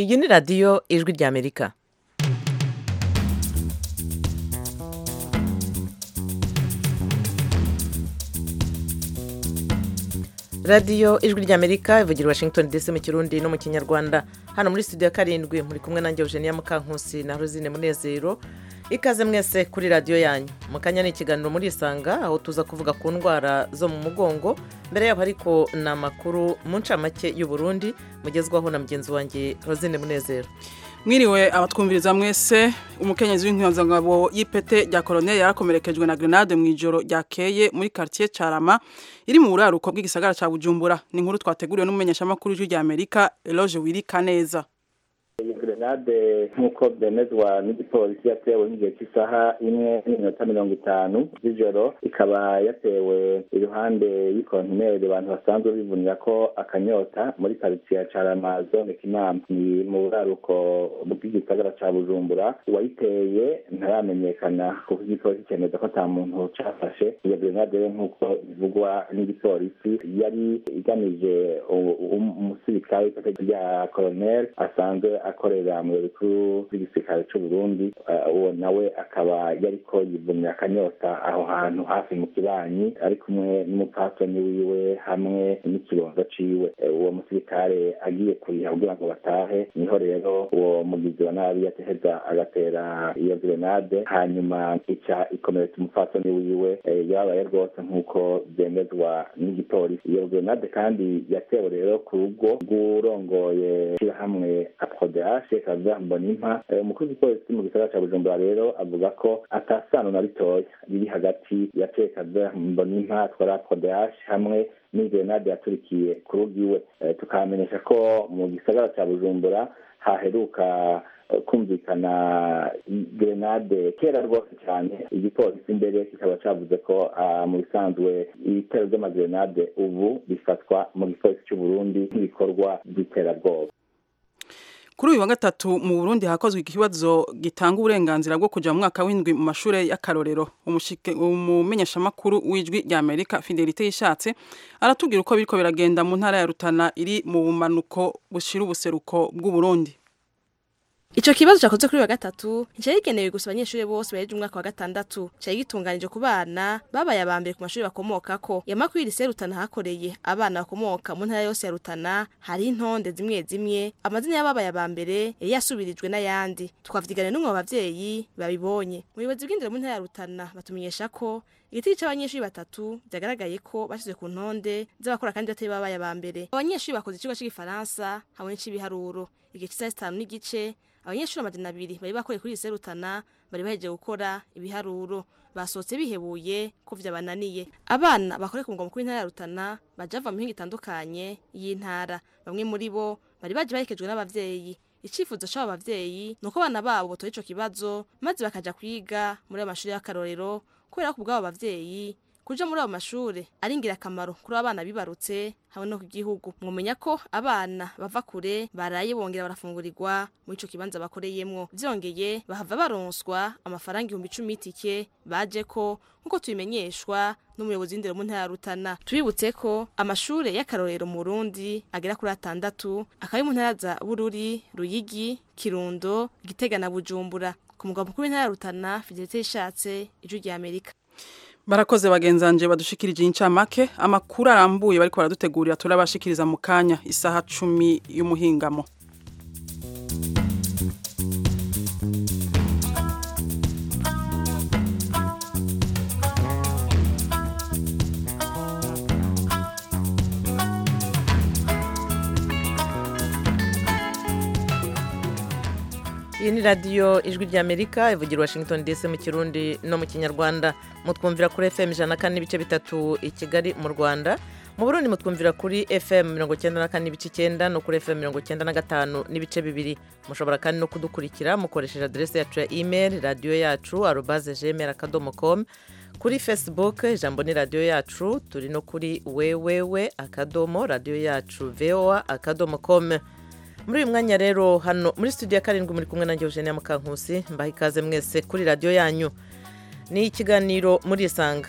iyi ni radiyo ijwi ry'amerika radiyo ijwi ry'amerika ivugira i washington dc mu kirundi no mu kinyarwanda hano muri studio ya karindwi muri kumwe nanjye eugenia mukankusi na rosine munezero ikaze mwese kuri radiyo yanyu mu kanya ni ikiganiro muri isanga aho tuza kuvuga ku ndwara zo mu mugongo mbere yabo ariko ni amakuru mu ncamake y'u Burundi mugezwaho na mugenzi wanjye rosine munezero mwiriwe abatwumviriza mwese umukenyezi w'inkinyazangabo y'ipete rya koroneri yarakomerekejwe na grenade mu ijoro ryakeye muri quartier Carama iri mu buraruko bw'igisagara ca Bujumbura ni inkuru twateguriwe n'umumenyeshamakuru w'ijwi rya Amerika Eloge Wirika neza iyi grenade nk'uko byemezwa n'igipolisi yatewe nk'igihe cy'isaha imwe n'iminota mirongo itanu z'ijoro ikaba yatewe iruhande y'ikontineri abantu basanzwe bivunira ko akanyota muri karitsiye ya carama zone kinama ni mu buraruko bw'igisagara ca bujumbura uwayiteye ntaramenyekana kuko igipolisi cyemeza ko nta muntu cafashe iyo grenade rero nk'uko bivugwa n'igipolisi yari igamije umusirikare w'ipete rya koroneri asanzwe akorera mu biro bikuru by'igisirikare cy'u Burundi uwo nawe akaba yariko yivumira akanyota aho hantu hafi mu kibanyi ari kumwe n'umupatoni wiwe hamwe n'ikibonzo ciwe uwo musirikare agiye kuriha kugira ngo batahe niho rero uwo mugizi wa nabi yateheza agatera iyo grenade hanyuma ica ikomeretsa umupatoni wiwe yabaye rwose nk'uko byemezwa n'igipolisi iyo grenade kandi yatewe rero ku rugo rw'urongoye ishyirahamwe kodehashe kavuga ngo nimpa umukuru w'igipolisi mu gisagara cya bujumbura rero avuga ko atasano na ritoya riri hagati ya ce kavuga ngo nimpa twara kodehashe hamwe n'igrenade yaturikiye ku rugo iwe tukamenyesha ko mu gisagara cya bujumbura haheruka kumvikana grenade kera rwose cyane igipolisi imbere kikaba cyavuze ko mu bisanzwe ibitero by'amagrenade ubu bifatwa mu gipolisi cy'u Burundi nk'ibikorwa by'iterabwoba kuri uyu wa gatatu mu Burundi hakozwe ikibazo gitanga uburenganzira bwo kujya mu mwaka w'indwi mu mashuri y'akarorero umumenyeshamakuru w'ijwi rya Amerika Fidelite yishatse aratubwira uko biriko biragenda mu ntara ya Rutana iri mu bumanuko bushira ubuseruko bw'u Burundi Ico kibazo cyakoze kuri wa gatatu cyari gigenewe gusa abanyeshuri bose baheje umwaka wa gatandatu cyari gitunganije ku bana babaye abambere ku mashuri bakomoka ko yamakuru y'irisi Rutana hakoreye abana bakomoka mu ntara yose ya Rutana hari intonde zimwe zimwe amazina y'ababaye abambere yari yasubirijwe n'ayandi twavyigana n'umwe mu bavyeyi babibonye umuyobozi bw'indero mu ntara ya Rutana batumenyesha ko igitiri cy'abanyeshuri batatu byagaragaye ko bashyizwe ku ntonde z'abakora kandi batari babaye abambere abanyeshuri bakoze ikigo cy'igifaransa hamwe n'ic'ibiharuro igihe cy'isaha zitanu n'igice abanyeshuri amajana abiri bari bakoreye kuri lycée Rutana bari bahejeje gukora ibiharuro basohotse bihebuye ko vyabananiye abana bakore ku mugwa mukuru w'intara ya Rutana baja bava mu mihingo itandukanye y'intara bamwe muri bo bari baje baherekejwe n'abavyeyi icyifuzo cy'aba bavyeyi ni uko abana babo batoye ico kibazo maze bakaja kwiga muri ayo mashuri y'akarorero kubera ko ubwabo bavyeyi kuja muri ayo mashuri ari ingirakamaro kuri abana bibarutse hamwe no ku gihugu mwumenya ko abana bava kure baraye bongera barafungurirwa muri ico kibanza bakoreyemwo vyongeye bahava baronswa amafaranga ibihumbi icumi y'itike baje ko nk'uko tubimenyeshwa n'umuyobozi w'indero mu ntara ya Rutana tubibutse ko amashure y'akarorero mu Burundi agera kuri atandatu akaba ari mu ntara za Bururi Ruyigi Kirundo Gitega na Bujumbura ku mugabo mukuru w'intara ya Rutana Fidelite Ishatse ijwi rya Amerika Barakoze bagenzanje badushikirije incamake amakuru arambuye bariko baradutegurira turabashikiriza mu kanya isaha 10 y'umuhingamo iyi ni radiyo ijwi ry'amerika ivugira washington dc mu kirundi no mu kinyarwanda mutwumvira kuri fm ijana na kane n'ibice bitatu i kigali mu rwanda mu burundi mutwumvira kuri fm mirongo icyenda na kane n'ibice icyenda no kuri fm mirongo icyenda na gatanu n'ibice bibiri mushobora kandi no kudukurikira mukoresheje aderesi yacu ya email radiyo yacu arubaze gmail akadomo com kuri facebook ijambo ni radiyo yacu turi no kuri wewewe akadomo radiyo yacu voa akadomo com muri uyu mwanya rero hano muri studio ya karindwi muri kumwe nanjye eugenia mukankusi mbaha ikaze mwese kuri radiyo yanyu ni ikiganiro muri isanga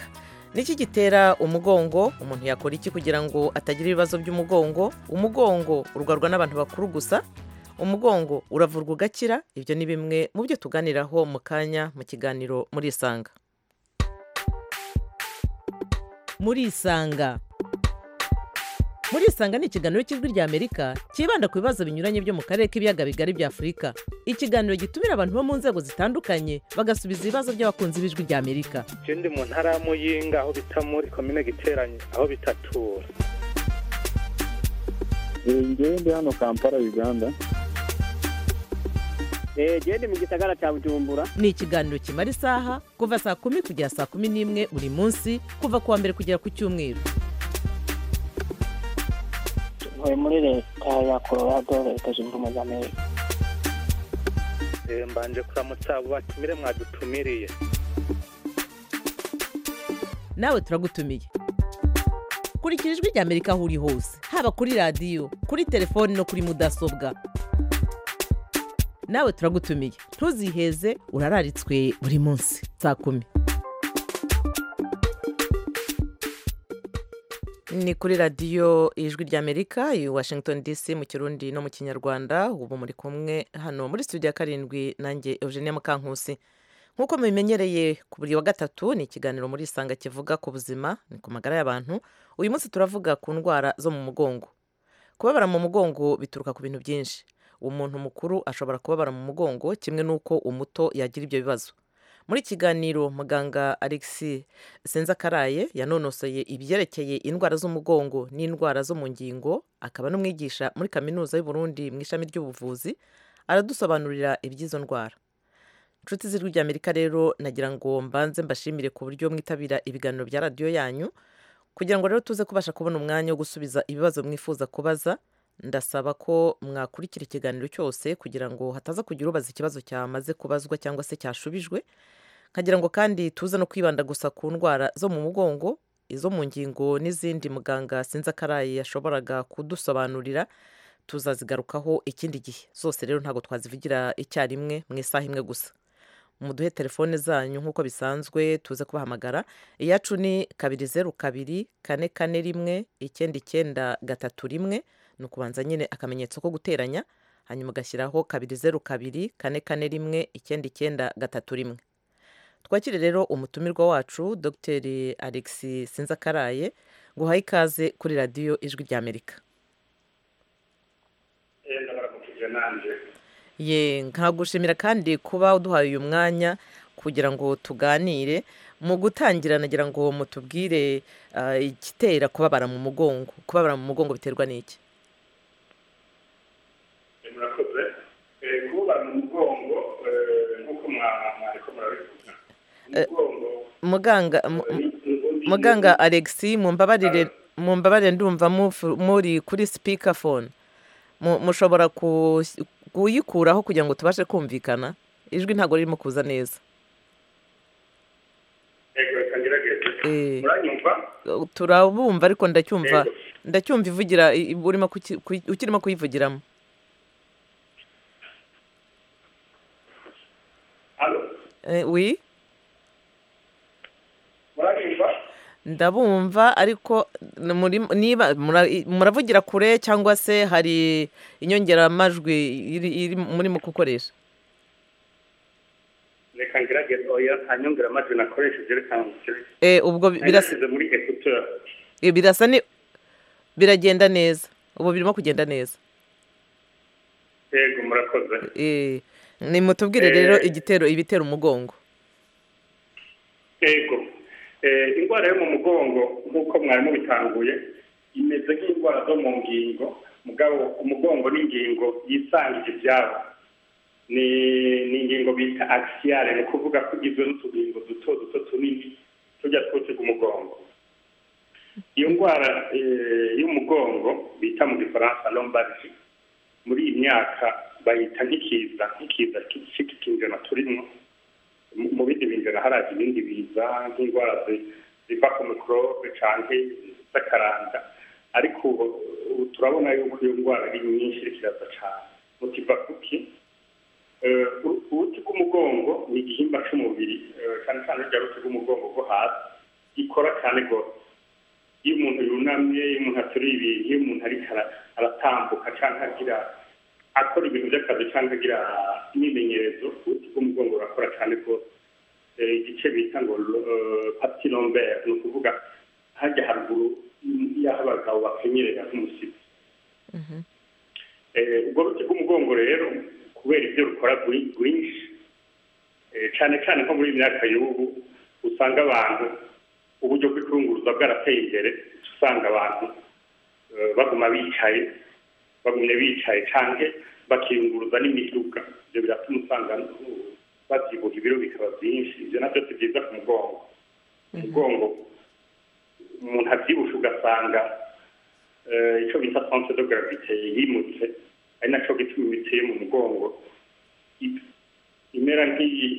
niki gitera umugongo umuntu yakora iki kugira ngo atagira ibibazo by'umugongo umugongo urwarwa n'abantu bakuru gusa umugongo uravurwa ugakira ibyo ni bimwe mu byo tuganiraho mu kanya mu kiganiro muri isanga muri isanga muri isanga ni ikiganiro cy'ijwi ry'amerika cyibanda ku bibazo binyuranye byo mu karere k'ibiyaga bigari bya afurika ikiganiro gitumira abantu bo mu nzego zitandukanye bagasubiza ibibazo by'abakunzi b'ijwi ry'amerika ikindi mu ntara ya muyinga aho bita muri komine giteranye aho bitatura ngewe ndi hano kampala uganda genda mu gisagara cya bujumbura ni ikiganiro kimara isaha kuva saa kumi kugera saa kumi n'imwe buri munsi kuva ku wa mbere kugera ku cyumweru tuvuye muri leta ya colorado leta zunze ubumwe za amerika Eh, mbanje kuramutsa abo batumire mwadutumiriye nawe turagutumiye kurikira ijwi ry'amerika aho uri hose haba kuri radiyo kuri telefoni no kuri mudasobwa nawe turagutumiye ntuziheze urararitswe buri munsi saa kumi ni kuri radiyo ijwi ry'amerika i washington dc mu kirundi no mu kinyarwanda ubu muri kumwe hano muri studio ya karindwi nanjye eugenie mukankusi nk'uko mubimenyereye ku buri wa gatatu ni ikiganiro muri isanga kivuga ku buzima ni ku magara y'abantu uyu munsi turavuga ku ndwara zo mu mugongo kubabara mu mugongo bituruka ku bintu byinshi umuntu mukuru ashobora kubabara mu mugongo kimwe n'uko umuto yagira ibyo bibazo muri iki kiganiro muganga alexis senzakaraye yanonosoye ibyerekeye indwara z'umugongo n'indwara zo mu ngingo akaba n'umwigisha muri kaminuza y'uburundi mu ishami ry'ubuvuzi aradusobanurira iby'izo ndwara inshuti z'ijwi ry'amerika rero nagira ngo mbanze mbashimire ku buryo mwitabira ibiganiro bya radiyo yanyu kugira ngo rero tuze kubasha kubona umwanya wo gusubiza ibibazo mwifuza kubaza ndasaba ko mwakurikira ikiganiro cyose kugira ngo hataza kugira ubaza ikibazo cyamaze kubazwa cyangwa se cyashubijwe nkagira ngo kandi tuze no kwibanda gusa ku ndwara zo mu mugongo izo mu ngingo n'izindi muganga sinzi akaraye yashoboraga kudusobanurira tuzazigarukaho ikindi gihe zose rero ntabwo twazivugira icyarimwe mu isaha imwe gusa muduhe telefone zanyu nk'uko bisanzwe tuze kubahamagara iyacu ni kabiri zeru kabiri kane kane rimwe icyenda icyenda gatatu rimwe ni ukubanza nyine akamenyetso ko guteranya hanyuma ugashyiraho kabiri zeru kabiri kane kane rimwe icyenda icyenda gatatu rimwe twakire rero umutumirwa wacu dogiteri alexis sinzakaraye ngo uhaye ikaze kuri radiyo ijwi ry'amerika ye nkagushimira kandi kuba uduhaye uyu mwanya kugira ngo tuganire mu gutangira nagira ngo mutubwire ah, igitera kubabara mu mugongo kubabara mu mugongo biterwa n'iki murakoze Eh, kubabara mu mugongo eh, nk'uko mwa- mwariko murabivuga umugongo muganga mu- eh, ni- ni- ni- muganga alexi mumbabarire mumbabarire ndumva mufu- muri kuri speakerphone Mu- mushobora ku- kuyikuraho kugira ngo tubashe kumvikana ijwi ntabwo ririmo kuza neza yego reka ngerageze Eh, muranyumva turabumva ariko ndacyumva Yego. ndacyumva ivugira i- i- urimo kuki- kuyi- ukirimo kuyivugiramo halo Eh, wi muranyumva ndabumva ariko n- muri- niba mura- i- muravugira kure cyangwa se hari inyongeramajwi iri iri murimo gukoresha reka ngerageze oya nta nyongeramajwi nakoresheje reka ngerageze Eh, ubwo bi- birasa nashyize muri ekuteur Eh, birasa ni biragenda neza ubu birimo kugenda neza yego murakoze Eh, ni mutubwire rero Eh. igitero ibitera umugongo yego Eh, indwara yo mu mugongo nk'uko mwarimu bitanguye imeze nk'indwara zo mu ngingo mugabo umugongo n'ingingo yisangije ibyabo ni ni ingingo bita akisiyare ni ukuvuga ko igizwe n'utugingo duto duto tunini tujya twutuga umugongo iyo ndwara eh, y'umugongo bita mu gifaransa lombardi muri iyi myaka bayita nk'ikiza nk'ikiza cy'ikinjana turimo mu- mu bindi binjana haraje ibindi biza nk'indwara zi- ziva ku mikorobe cyangwa zakaranda ariko ubu ubu turabona yuko iyo ndwara ari nyinshi iri kiraza cyane mutiva kuki Eh, uru- uruti rw'umugongo ni igihimba cy'umubiri eh, cyane cyane rurya ruti rw'umugongo rwo hasi ikora cyane rwose iyo umuntu yunamye iyo umuntu aturiye ibintu iyo umuntu ariko ara- aratambuka cyangwa agira akora ibintu by'akazi cyangwa agira imyimenyerezo ubuti bw'umugongo burakora cyane rwose Eh, igice bita ngo eh, partie lombaire ni ukuvuga hajya haruguru y'aho abagabo bakenyerera nk'umusipi Eh, ubwo buti bw'umugongo rero kubera ibyo rukora bwi- bwinshi Eh, cyane cyane nko muri iyi myaka y'ubu usanga abantu uburyo bw'icurunguruza bwarateye imbere usanga abantu eh, baguma bicaye bagumye bicaye cyane bakiyunguruza n'imiduga ibyo biratuma usanga uh, babyibuha ibiro bikaba byinshi ibyo nabyo si byiza ku mugongo umugongo umuntu abyibushe ugasanga eh, icyo bita sanse de gravite yimutse ari nacyo gituma imitsi yo mu mugongo i- imera nk'iyi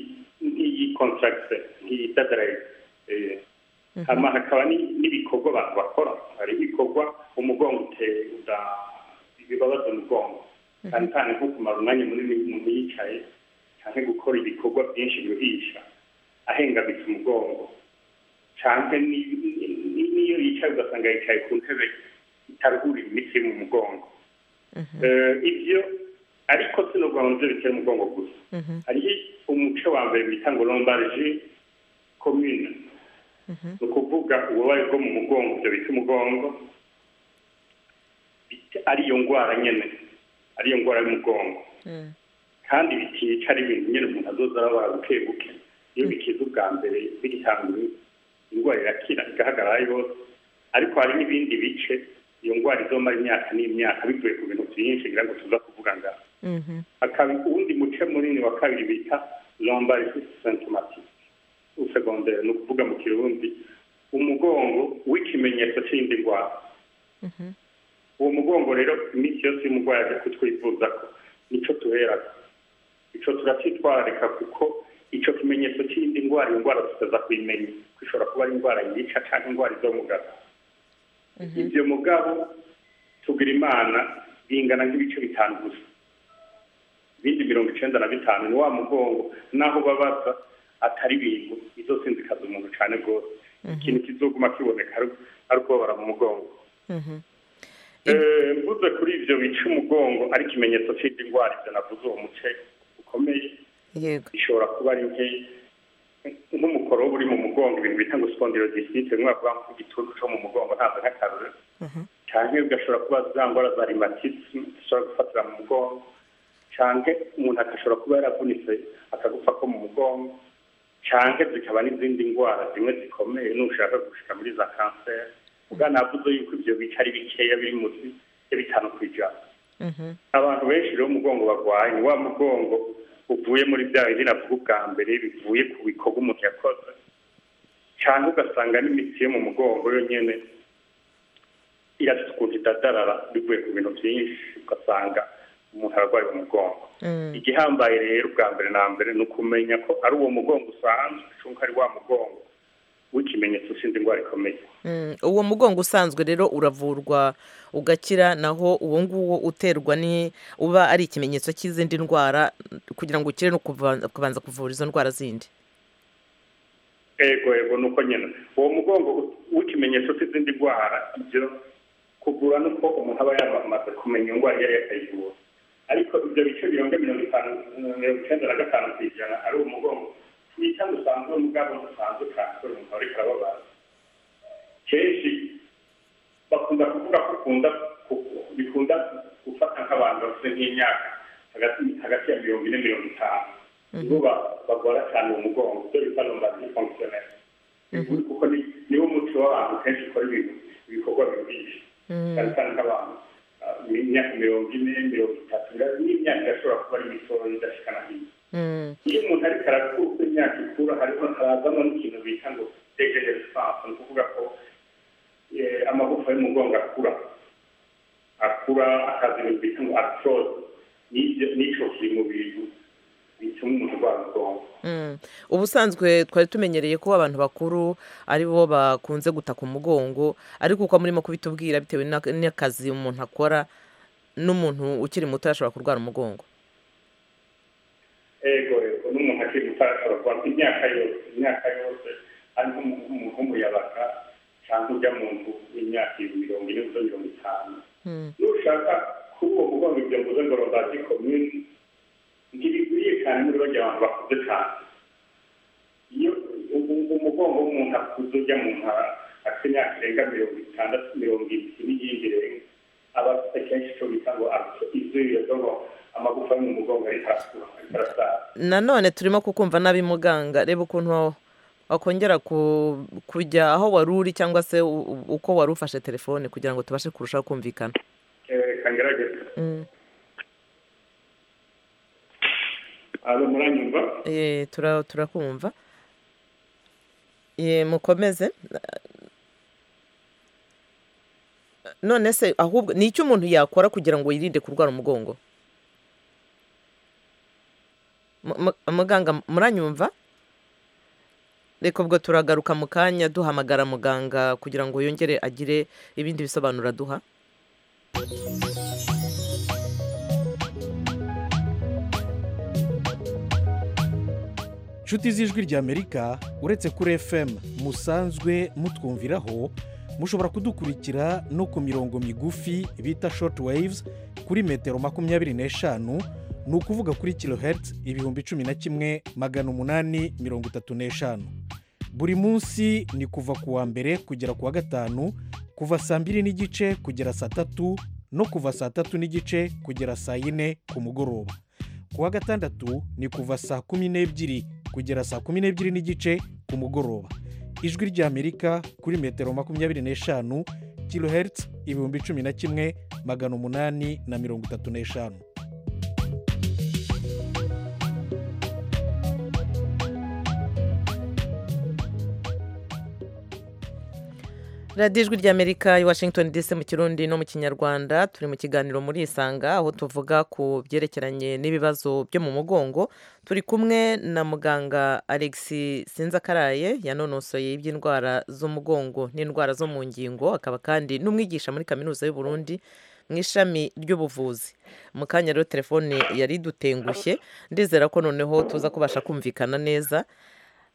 nk'iyi contracte nk'iyi dadaraye hama hakaba ni- n'ibikorwa abantu bakora hari ibikorwa umugongo uteye ibibabaza umugongo cyane cyane nko kumara umwanya munini umuntu yicaye cyane gukora ibikorwa byinshi biruhisha ahengamitse umugongo cyane ni- ni- ni- n'iyo yicaye ugasanga yicaye ku ntebe itaruhura imitsi yo mu mugongo Eh, ibyo ariko sinubwo mu byo bitera umugongo gusa hari umuce wa mbere bita ngo lombarge commune ni ukuvuga ububabare bwo mu mugongo ibyo bita umugongo bit- ariyo ndwara nyine ariyo ndwara y'umugongo kandi bitica ari ibintu nyine umuntu azoza arabara buke buke iyo bikize ubwa mbere bigitanguye indwara irakira igahagarara yose ariko hari n'ibindi bice iyo ndwara izomara imyaka n'imyaka bivuye ku bintu byinshi ngira ngo tuza kuvuga ngaho hakaba uwundi muce munini wa kabiri bita lombarisi sentomatike usegondere ni ukuvuga mu kirundi umugongo w'ikimenyetso cy'indi ndwara uwo mugongo rero iminsi yose iyo umurwayi aje kutwivuza ko nicyo tuherako icyo turacyitwararika kuko icyo kimenyetso cy'indi ndwara iyo ndwara tutaza kuyimenya kuko ishobora kuba ari indwara yica cyangwa indwara izo mugabo ibyo mugabo tugira imana bingana nk'ibice bitanu gusa ibindi mirongo icyenda na bitanu ni wa mugongo n'aho babaza atari ibintu izo sinzikaza umuntu cyane rwose ikintu kizoguma kiboneka ari- ari kubabara mu mugongo Eh, mvuze kuri ibyo bica umugongo ari ikimenyetso cy'indi ndwara ibyo navuze uwo muce ukomeye yego bishobora kuba ari nke nk'umukorobo uri mu mugongo ibintu bita ngo spondylolisite bimwe bavuga ko igitutu cyo mu mugongo ntabwo nk'akarore cyangwa ugashobora kuba za ndwara za rimatisi zishobora gufatira mu mugongo cyangwa umuntu agashobora kuba yaravunitse akagufa ko mu mugongo cyangwa zikaba n'izindi ndwara zimwe zikomeye nushaka gushika muri za kanseri uganavuze yuko ibyo bice ari bikeya biri munsi ya bitanu ku ijana abantu benshi rero umugongo barwaye ni wa mugongo uvuye muri bya bindi navuga ubwa mbere bivuye ku bikorwa umuntu yakoze cyane ugasanga n'imitsi yo mu mugongo yo nyine irafite ukuntu idadarara bivuye ku bintu byinshi ugasanga umuntu ararwaye mu mugongo igihambaye rero ubwa mbere na mbere ni ukumenya ko ari uwo mugongo usanzwe cyangwa ari wa mugongo w'ikimenyetso sinzi indwara ikomeye Mm, uwo mugongo usanzwe rero uravurwa ugakira naho uwo nguwo uterwa ni uba ari ikimenyetso cy'izindi ndwara kugira ngo ukire no kuva- kubanza kuvura izo ndwara zindi ego ego nuko nyine uwo mugongo w'ikimenyetso cy'izindi ndwara ibyo kugura nuko umuntu aba yamaze kumenya indwara iyo ariyo akayivura ariko ibyo bice birenga mirongo itanu mirongo icyenda na gatanu ku ijana ari umugongo twita dusanzwe mugabo dusanzwe kandi umuntu ariko arababara kenshi bakunda kuvuga ko ukunda ku- bikunda gufata nk'abantu bafite nk'imyaka hagati hagati ya mirongo ine mirongo itanu nibo ba- bagora cyane uwo mugongo ibyo bita lombardi fonctionnel kuko ni- niwo muco w'abantu kenshi ukora ibintu ibikorwa biruhije cyane cyane nk'abantu ah, imyaka mirongo ine mirongo itatu n'imyaka irashobora kuba ari mitoya idashikana hino iyo umuntu ariko arakura uko imyaka ikura hariho harazamo n'ikintu bita ngo degeneresance ni ukuvuga ko eh, amagufa y'umugongo akura akura akaza ibintu bita ngo arthrose Nibyo- nico kiri mu bintu bituma umuntu arwara umugongo Mm. ubusanzwe twari tumenyereye ko abantu bakuru ari bo bakunze gutaka umugongo ariko uko murimo kubitubwira bitewe n'ak- n'akazi umuntu akora n'umuntu ukiri muto yashobora kurwara umugongo ego ego n'umuntu akiri muto arashobora kuba imyaka yose imyaka yose ariko umuhungu yabaga cyangwa ujya mu nzu y'imyaka mirongo ine gusa mirongo itanu nushaka kuri uwo mugongo ibyo mvuze ngo robazi komini ntibikwiye cyane muri bajya abantu bakuze cyane iyo umugongo w'umuntu akuze ujya mu ntara afite imyaka irenga mirongo itandatu mirongo irindwi n'iyindi irenga aba afite kenshi icyo bita ngo izuba ryo ngo amagufa yo mu mugongo ari hasi ariko arasaza nanone turimo kukumva nabi muganga reba ukuntu wa- wakongera ku- kujya aho wari uri cyangwa se u- u- uko wari ufashe telefone kugira ngo tubashe kurushaho kumvikana Eh, kangerageza Mm. aba muranyumva Eh, tura- turakumva Eh, mukomeze none se ahubwo ni iki umuntu yakora kugira ngo yirinde kurwara umugongo Mu- mu- muganga muranyumva reka ubwo turagaruka mu kanya duhamagara muganga kugira ngo yongere agire ibindi bisobanuro aduha nshuti z'ijwi ry'amerika uretse kuri fm musanzwe mutwumviraho mushobora kudukurikira no ku mirongo migufi bita short waves kuri metero makumyabiri n'eshanu ni ukuvuga kuri kilohertz ibihumbi cumi na kimwe magana umunani mirongo itatu n'eshanu buri munsi ni kuva ku wa mbere kugera ku wa gatanu kuva saa mbiri n'igice kugera saa tatu no kuva saa tatu n'igice kugera saa yine ku mugoroba ku wa gatandatu ni kuva saa kumi n'ebyiri kugera saa kumi n'ebyiri n'igice ku mugoroba ijwi ry'amerika kuri metero makumyabiri n'eshanu kilohertz ibihumbi cumi na kimwe magana umunani na mirongo itatu n'eshanu radiyo ijwi ry'amerika i washington dc mu kirundi no mu kinyarwanda turi mu kiganiro muri isanga aho tuvuga ku byerekeranye n'ibibazo byo mu mugongo turi kumwe na muganga alex sinzakaraye yanonosoye iby'indwara z'umugongo n'indwara zo mu ngingo akaba kandi n'umwigisha muri kaminuza y'u Burundi mu ishami ry'ubuvuzi mu kanya rero telefone yari idutengushye ndizera ko noneho tuza kubasha kumvikana neza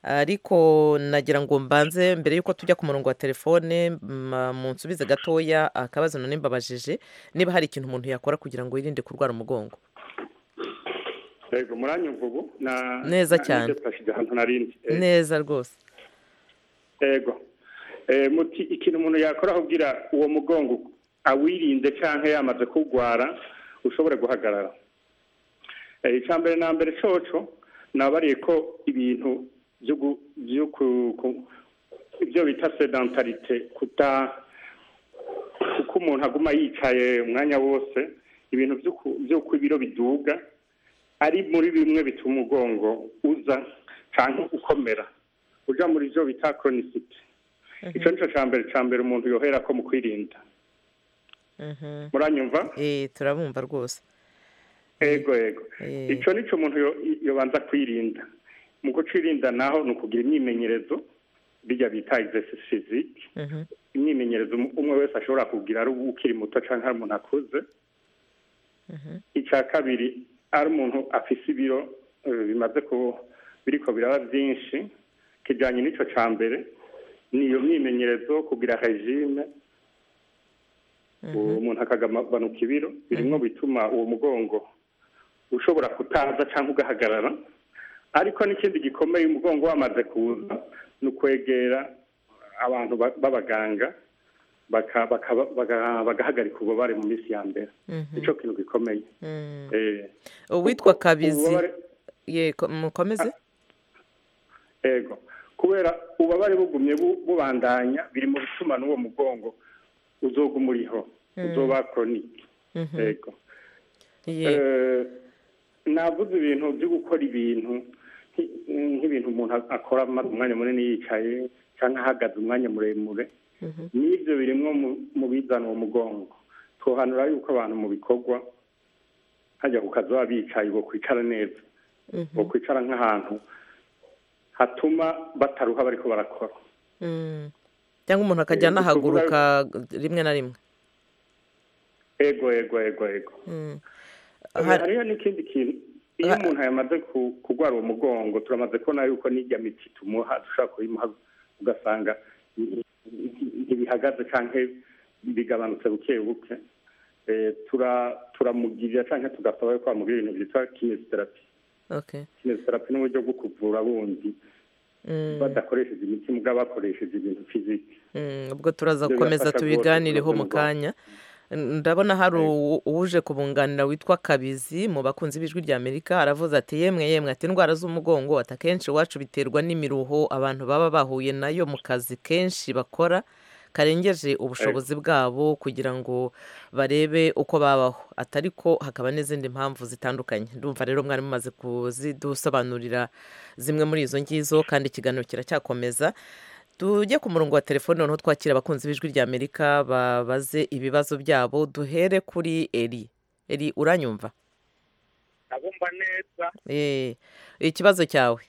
ariko nagira ngo mbanze mbere y'uko tujya ku murongo wa telefone ma- munsubize gatoya akabazo none mbabajije niba hari ikintu umuntu yakora kugira ngo yirinde kurwara umugongo yego muranyumva ubu na Neza cyane. twashyize ahantu narindi Eh, neza rwose yego Eh, muti ikintu umuntu yakora ahubwira uwo mugongo awirinde cyangwa yamaze kurwara ushobore guhagarara Eh, icya mbere na mbere coco nabariye ko ibintu byo gu- byo ku- ku- ibyo bita sedantarite kuta kuko umuntu aguma yicaye umwanya wose ibintu byo ku- byo ku biro biduga ari muri bimwe bituma umugongo uza cyangwa ukomera ujya muri byo bita koronisiti icyo ni cyo cya mbere cya mbere umuntu yohera ko mu kwirinda Mhm. muranyumva Eh, turabumva rwose yego yego Eh, icyo ni cyo umuntu yo- yobanza kwirinda mu kucirinda naho ni ukugira imyimenyerezo bijya bita exercise physique mhm. imyimenyerezo um- umwe wese ashobora kugira ari ukiri muto cyangwa ari umuntu akuze icya kabiri ari umuntu afise ibiro eh, bimaze ku biriko biraba byinshi kijyanye n'icyo cya mbere ni iyo myimenyerezo kugira regime uwo umuntu akagabanuka ibiro birimo bituma uwo mugongo ushobora kutaza cyangwa ugahagarara ariko n'ikindi gikomeye umugongo wamaze kuza ni ukwegera abantu ba- b'abaganga baka- baka- baga- bagahagarika ububabare mu minsi ya mbere nicyo kintu gikomeye Mm. Eh, uwitwa kuko kabizi ububabare- ye ko- mukomeze ego kubera ububabare bugumye bu- bubandanya biri mu bituma n'uwo mugongo uzoguma uriho uzoba koronike Mhm. ego Ye. Eh, navuze ibintu byo gukora ibintu nki- nk'ibintu umuntu akora amaze umwanya munini yicaye cyangwa ahagaze umwanya muremure Mhm. n'ibyo birimwo mu- mu bizana uwo mugongo twohanura yuko abantu mu bikorwa hajya ku kazi baba bicaye bokwicara neza Mhm. bokwicara nk'ahantu hatuma bataruha bariko barakora Mm. cyangwa umuntu akajya Eh, ni ukuvuga- anahaguruka rimwe na rimwe ego ego ego ego Mm. Hari- hariho n'ikindi kintu iyo Aha. umuntu yamaze ku- kurwara uwo mugongo turamaze kubona yuko n'ijya miti tumuha dushobora kuyimuha ugasanga ntibihagaze cyangwa bigabanutse buke buke Eh, tura- turamugirira cyangwa tugasaba yuko bamubwira ibintu byitwa kinesiterapi okay kinesiterapi ni uburyo bwo kuvura bundi Mm, badakoresheje imiti mugabo bakoresheje ibintu fiziki mm, ubwo turaza Ibyo gukomeza birafasha tubiganireho rwose, mu rwose. kanya ndabona hari uwu- uwuje kubunganira witwa kabizi mu bakunzi b'ijwi rya amerika aravuze ati yemwe yemwe ati indwara z'umugongo ati akenshi iwacu biterwa n'imiruho abantu baba bahuye nayo mu kazi kenshi bakora karengeje ubushobozi bwabo kugira ngo barebe uko babaho ati ariko hakaba n'izindi mpamvu zitandukanye ndumva rero mwari mumaze kuzidusobanurira zimwe muri izo ngizo kandi ikiganiro kiracyakomeza tujye ku murongo wa telefone noneho twakira abakunzi b'ijwi rya amerika babaze ibibazo byabo duhere kuri eri eri uranyumva nabumva neza Eh, ikibazo cyawe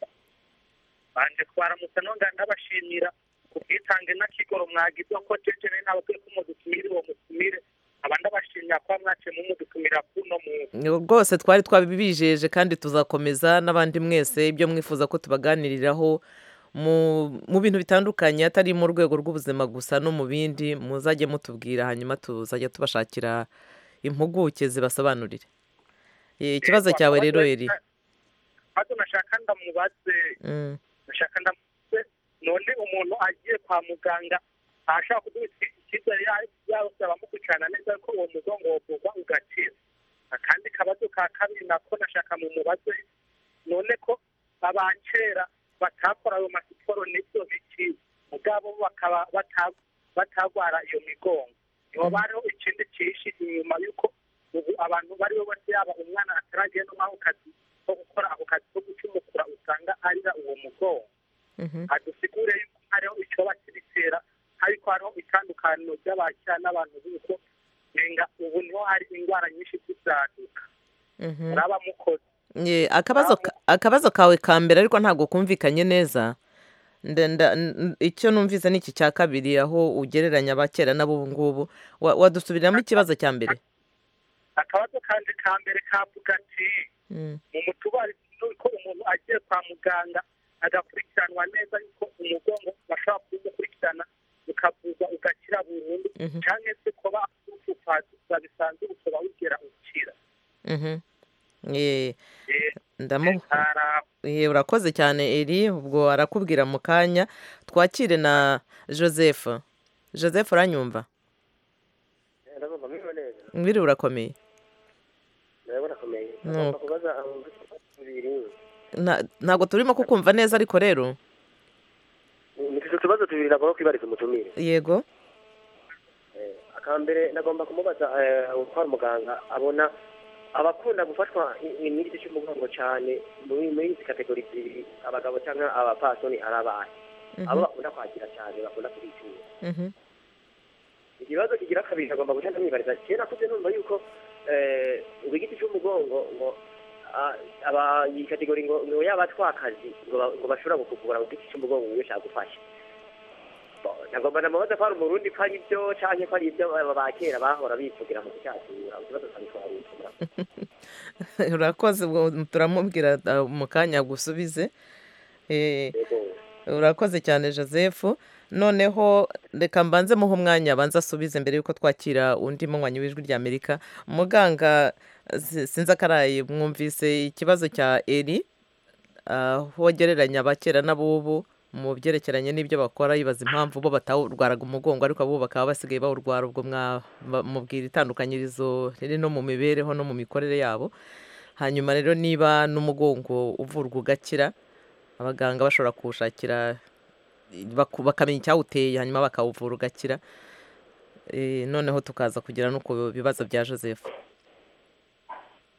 banje twaramutse nongana ndabashimira ubwitange n'akigoro mwagize ko cecene n'abakwiye ko mudutumire uwo mutumire aba ndabashimira kuba mwaciyemo mudutumira kuno mu rwose twari twabibijeje kandi tuzakomeza n'abandi mwese ibyo mwifuza ko tubaganiriraho mu mu bintu bitandukanye atari mu rwego rw'ubuzima gusa no mu bindi muzajye mutubwira hanyuma tuzajya tubashakira impuguke zibasobanurire Eh, ikibazo cyawe rero eri maze nashaka ndamubaze Mm, nashaka ndamubaze none umuntu agiye kwa muganga ashaka kuduha icyizere yose abamukurikirana neza ko uwo mugongo wovugwa ugakira akandi kabazo ka kabiri nako nashaka mumubaze none ko abakera batakora ayo masiporo nibyo biki ubwabo bakaba bata- batagwara iyo migongo niho bariho ikindi cyishi inyuma y'uko ubu abantu bariho bose yaba umwana ataragiye no mu kazi ko gukora ako kazi ko gucumukura usanga arira uwo mugongo mhm. adusigure yuko hariho icyoba kibitera ariko hariho itandukaniro ry'abakira n'abantu b'uko nenga ubu niho hari indwara nyinshi z'ibyaduka Mhm. muraba mukoze Ye, akabazo ka- akabazo kawe ka mbere ariko ntabwo kumvikanye neza Nda- nda- n- icyo numvise ni iki cya kabiri aho ugereranya abakera n'ab'ubu ngubu Wa- wadusubiramo ikibazo cya mbere akabazo kanje ka mbere kavuga ati Mm, mu mutubari nuko umuntu agiye kwa muganga agakurikiranwa neza yuko umugongo bashobora kumukurikirana ukavuza ugakira burundu Mhm. cyangwa se kuba ufufaza bisanzwe ukaba wigera ukira mhm. Ye, Eh, ndamu hara- ye, urakoze cyane eri ubwo arakubwira mu kanya twakire na joseph joseph uranyumva ndabumva mwiwe neza ngwiri urakomeye ndabona akomeye Nuko. agomba kubaza amabibazo bibiri Nta- ntabwo turimo kukumva neza ariko rero nifite utubazo tubiri nagomba kwibariza umutumire yego Eh, akambere nagomba kumubaza eh, uko ari muganga abona abakunda gufatwa i- i- n'igice cy'umugongo cyane muri muri izi kategori zibiri abagabo cyangwa abapasoni ari abahe abo Mhm, bakunda kwakira cyane bakunda kubitura mhm, ikibazo kigira kabiri agomba guhita amwibariza kera nakuze numva yuko eh, ngo igiti cy'umugongo ngo ah, aba iyi kategori ngo ngo yaba twakazi ngo ba- ngo bashobora gukuvura ngo igiti cy'umugongo ngo ushaka gufasha Bo, nagomba namubaza ko ari umurundi ko ari ibyo canke ko ari ibyo aba ba kera bahora bivugira mu kucyatura ikibazo cyane twarutura urakoze ubwo turamubwira uh, mu kanya agusubize Eh, yego urakoze cyane joseph noneho reka mbanze muhe umwanya abanza asubize mbere y'uko twakira undi munywanyi w'ijwi rya amerika muganga si- sinzi akaraye mwumvise ikibazo cya eri aho gereranya abakera n'abubu mu byerekeranye n'ibyo bakora yibaza impamvu bo batawurwaraga umugongo ariko abo bakaba basigaye bawurwara ubwo mwamubwira itandukanyirizo riri no mu mibereho no mu mikorere yabo hanyuma rero niba n'umugongo uvurwa ugakira abaganga bashobora kuwushakira baku- bakamenya icyawuteye hanyuma bakawuvura ugakira Eh, noneho tukaza kugera no ku bibazo bya joseph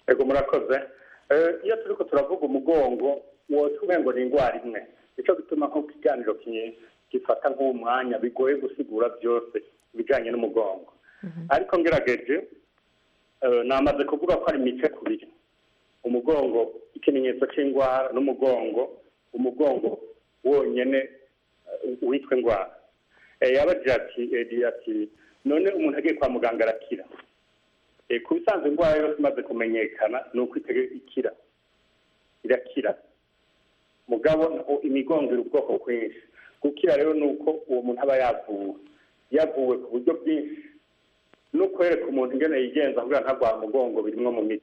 yego murakoze Eh, iyo turi ko turavuga umugongo wotumwe ngo ni indwara imwe nicyo gituma nko ikiganiro ki- gifata nk'umwanya bigoye gusigura byose ibijyanye n'umugongo ariko ngerageje eh, namaze kuvuga ko ari imice kubiri umugongo ikimenyetso cy'indwara n'umugongo umugongo wonyene eh, witwa indwara Eh, yabagira ati Edi ati none umuntu agiye kwa muganga arakira Eh, ku bisanzwe indwara yose imaze kumenyekana ni uko itege- ikira irakira mugabo o- imigongo iri ubwoko bwinshi gukira rero ni uko uwo muntu aba yavuwe yavuwe ku buryo bwinshi no kwereka umuntu ingene yigenza kugira ntagwa mugongo birimwo mu miti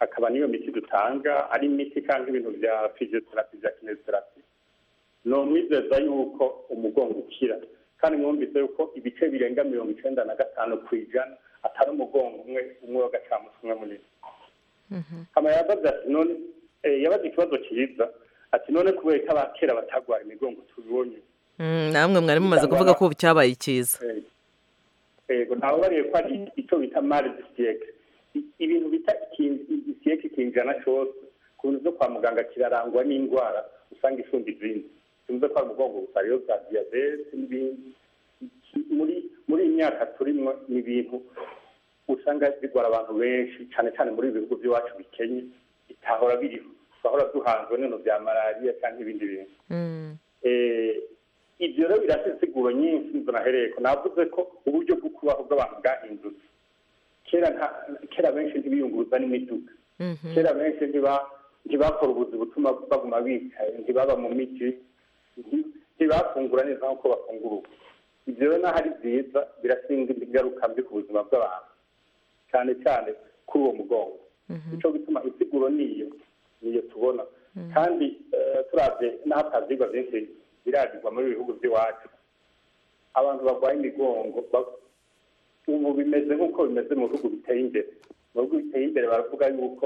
hakaba n'iyo miti dutanga ari imiti kandi ibintu bya fiziyoterapi bya kinesiterapi ni umwizeza yuko umugongo ukira kandi mwumvise yuko ibice birenga mirongo icyenda na gatanu ku ijana atari umugongo umwe umwe w'agacamusi umwe munini kama yabaze ati none eh, yabaze ikibazo cyiza ati none kubera ko abakera batagwara imigongo tubibonye Mm, namwe mwari mumaze kuvuga ko ubu cyabaye icyiza Eh, yego ntawe ubariye ko ari icyo bita mari disiyeke ibintu bita disiyeke ikinjana cyose ku bintu byo kwa muganga kirarangwa n'indwara usanga isumba izindi tuvuze ko hari umugongo gusa rero bwa diyabete n'ibindi Iki- muri muri iyi myaka turimo ni ibintu usanga bigora abantu benshi cyane cyane muri ibi bihugu by'iwacu bikenye bitahora biriho turahora duhanzwe n'ibintu bya malariya cyangwa ibindi bintu Mm. Eh, ibyo rero birasa insiguro nyinshi nizo nahereye ko navuze ko uburyo bwo kubaho bw'abantu bwahindutse kera nta- kera benshi ntibiyunguruza n'imiduga Mhm. kera benshi ntiba- ntibakora ubuzi butuma baguma bicaye ntibaba mu miti nti- ntibafungura neza nk'uko bafungura ubu ibyo rero naho ari byiza birasinga ingaruka mbi ku buzima bw'abantu cyane cyane kuri uwo mugongo nico bituma insiguro niyo niyo tubona kandi eh, turavye n'aho atavyigwa vyinshi biragirwa muri ibi bihugu vy'iwacu abantu barwaye imigongo ba- ubu bimeze nk'uko bimeze mu bihugu biteye imbere mu bihugu biteye imbere baravuga yuko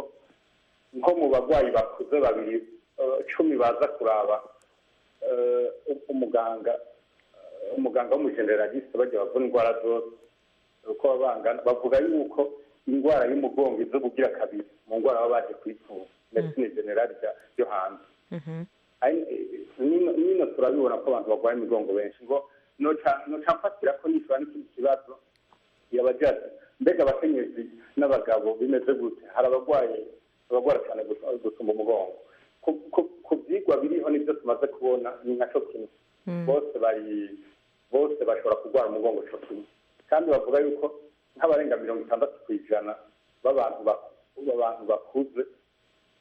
nko mu barwayi bakuze babiri eh, cumi baza kuraba eh, umuganga eh, umuganga w'umujeneraliste bajya bavura indwara zose uko baba bangana bavuga yuko indwara y'umugongo iza kugira kabiri mu ndwara baba baje kuyipfuza medecine generale rya- yo hanze Mhm. Ari- eh, nino nino turabibona ko abantu barwaye imigongo benshi ngo noca noca mfatira ko nishobora n'ikindi kibazo yabagira ati mbega abakenyezi n'abagabo bimeze gute hari abarwaye abagwara cyane gusa- gusumba umugongo Ku- ku- ku byigwa biriho nibyo tumaze kubona ni nacyo kimwe bose bari bose bashobora kurwara umugongo cyo kimwe kandi bavuga yuko nk'abarenga mirongo itandatu ku ijana b'abantu ba- b'abantu bakuze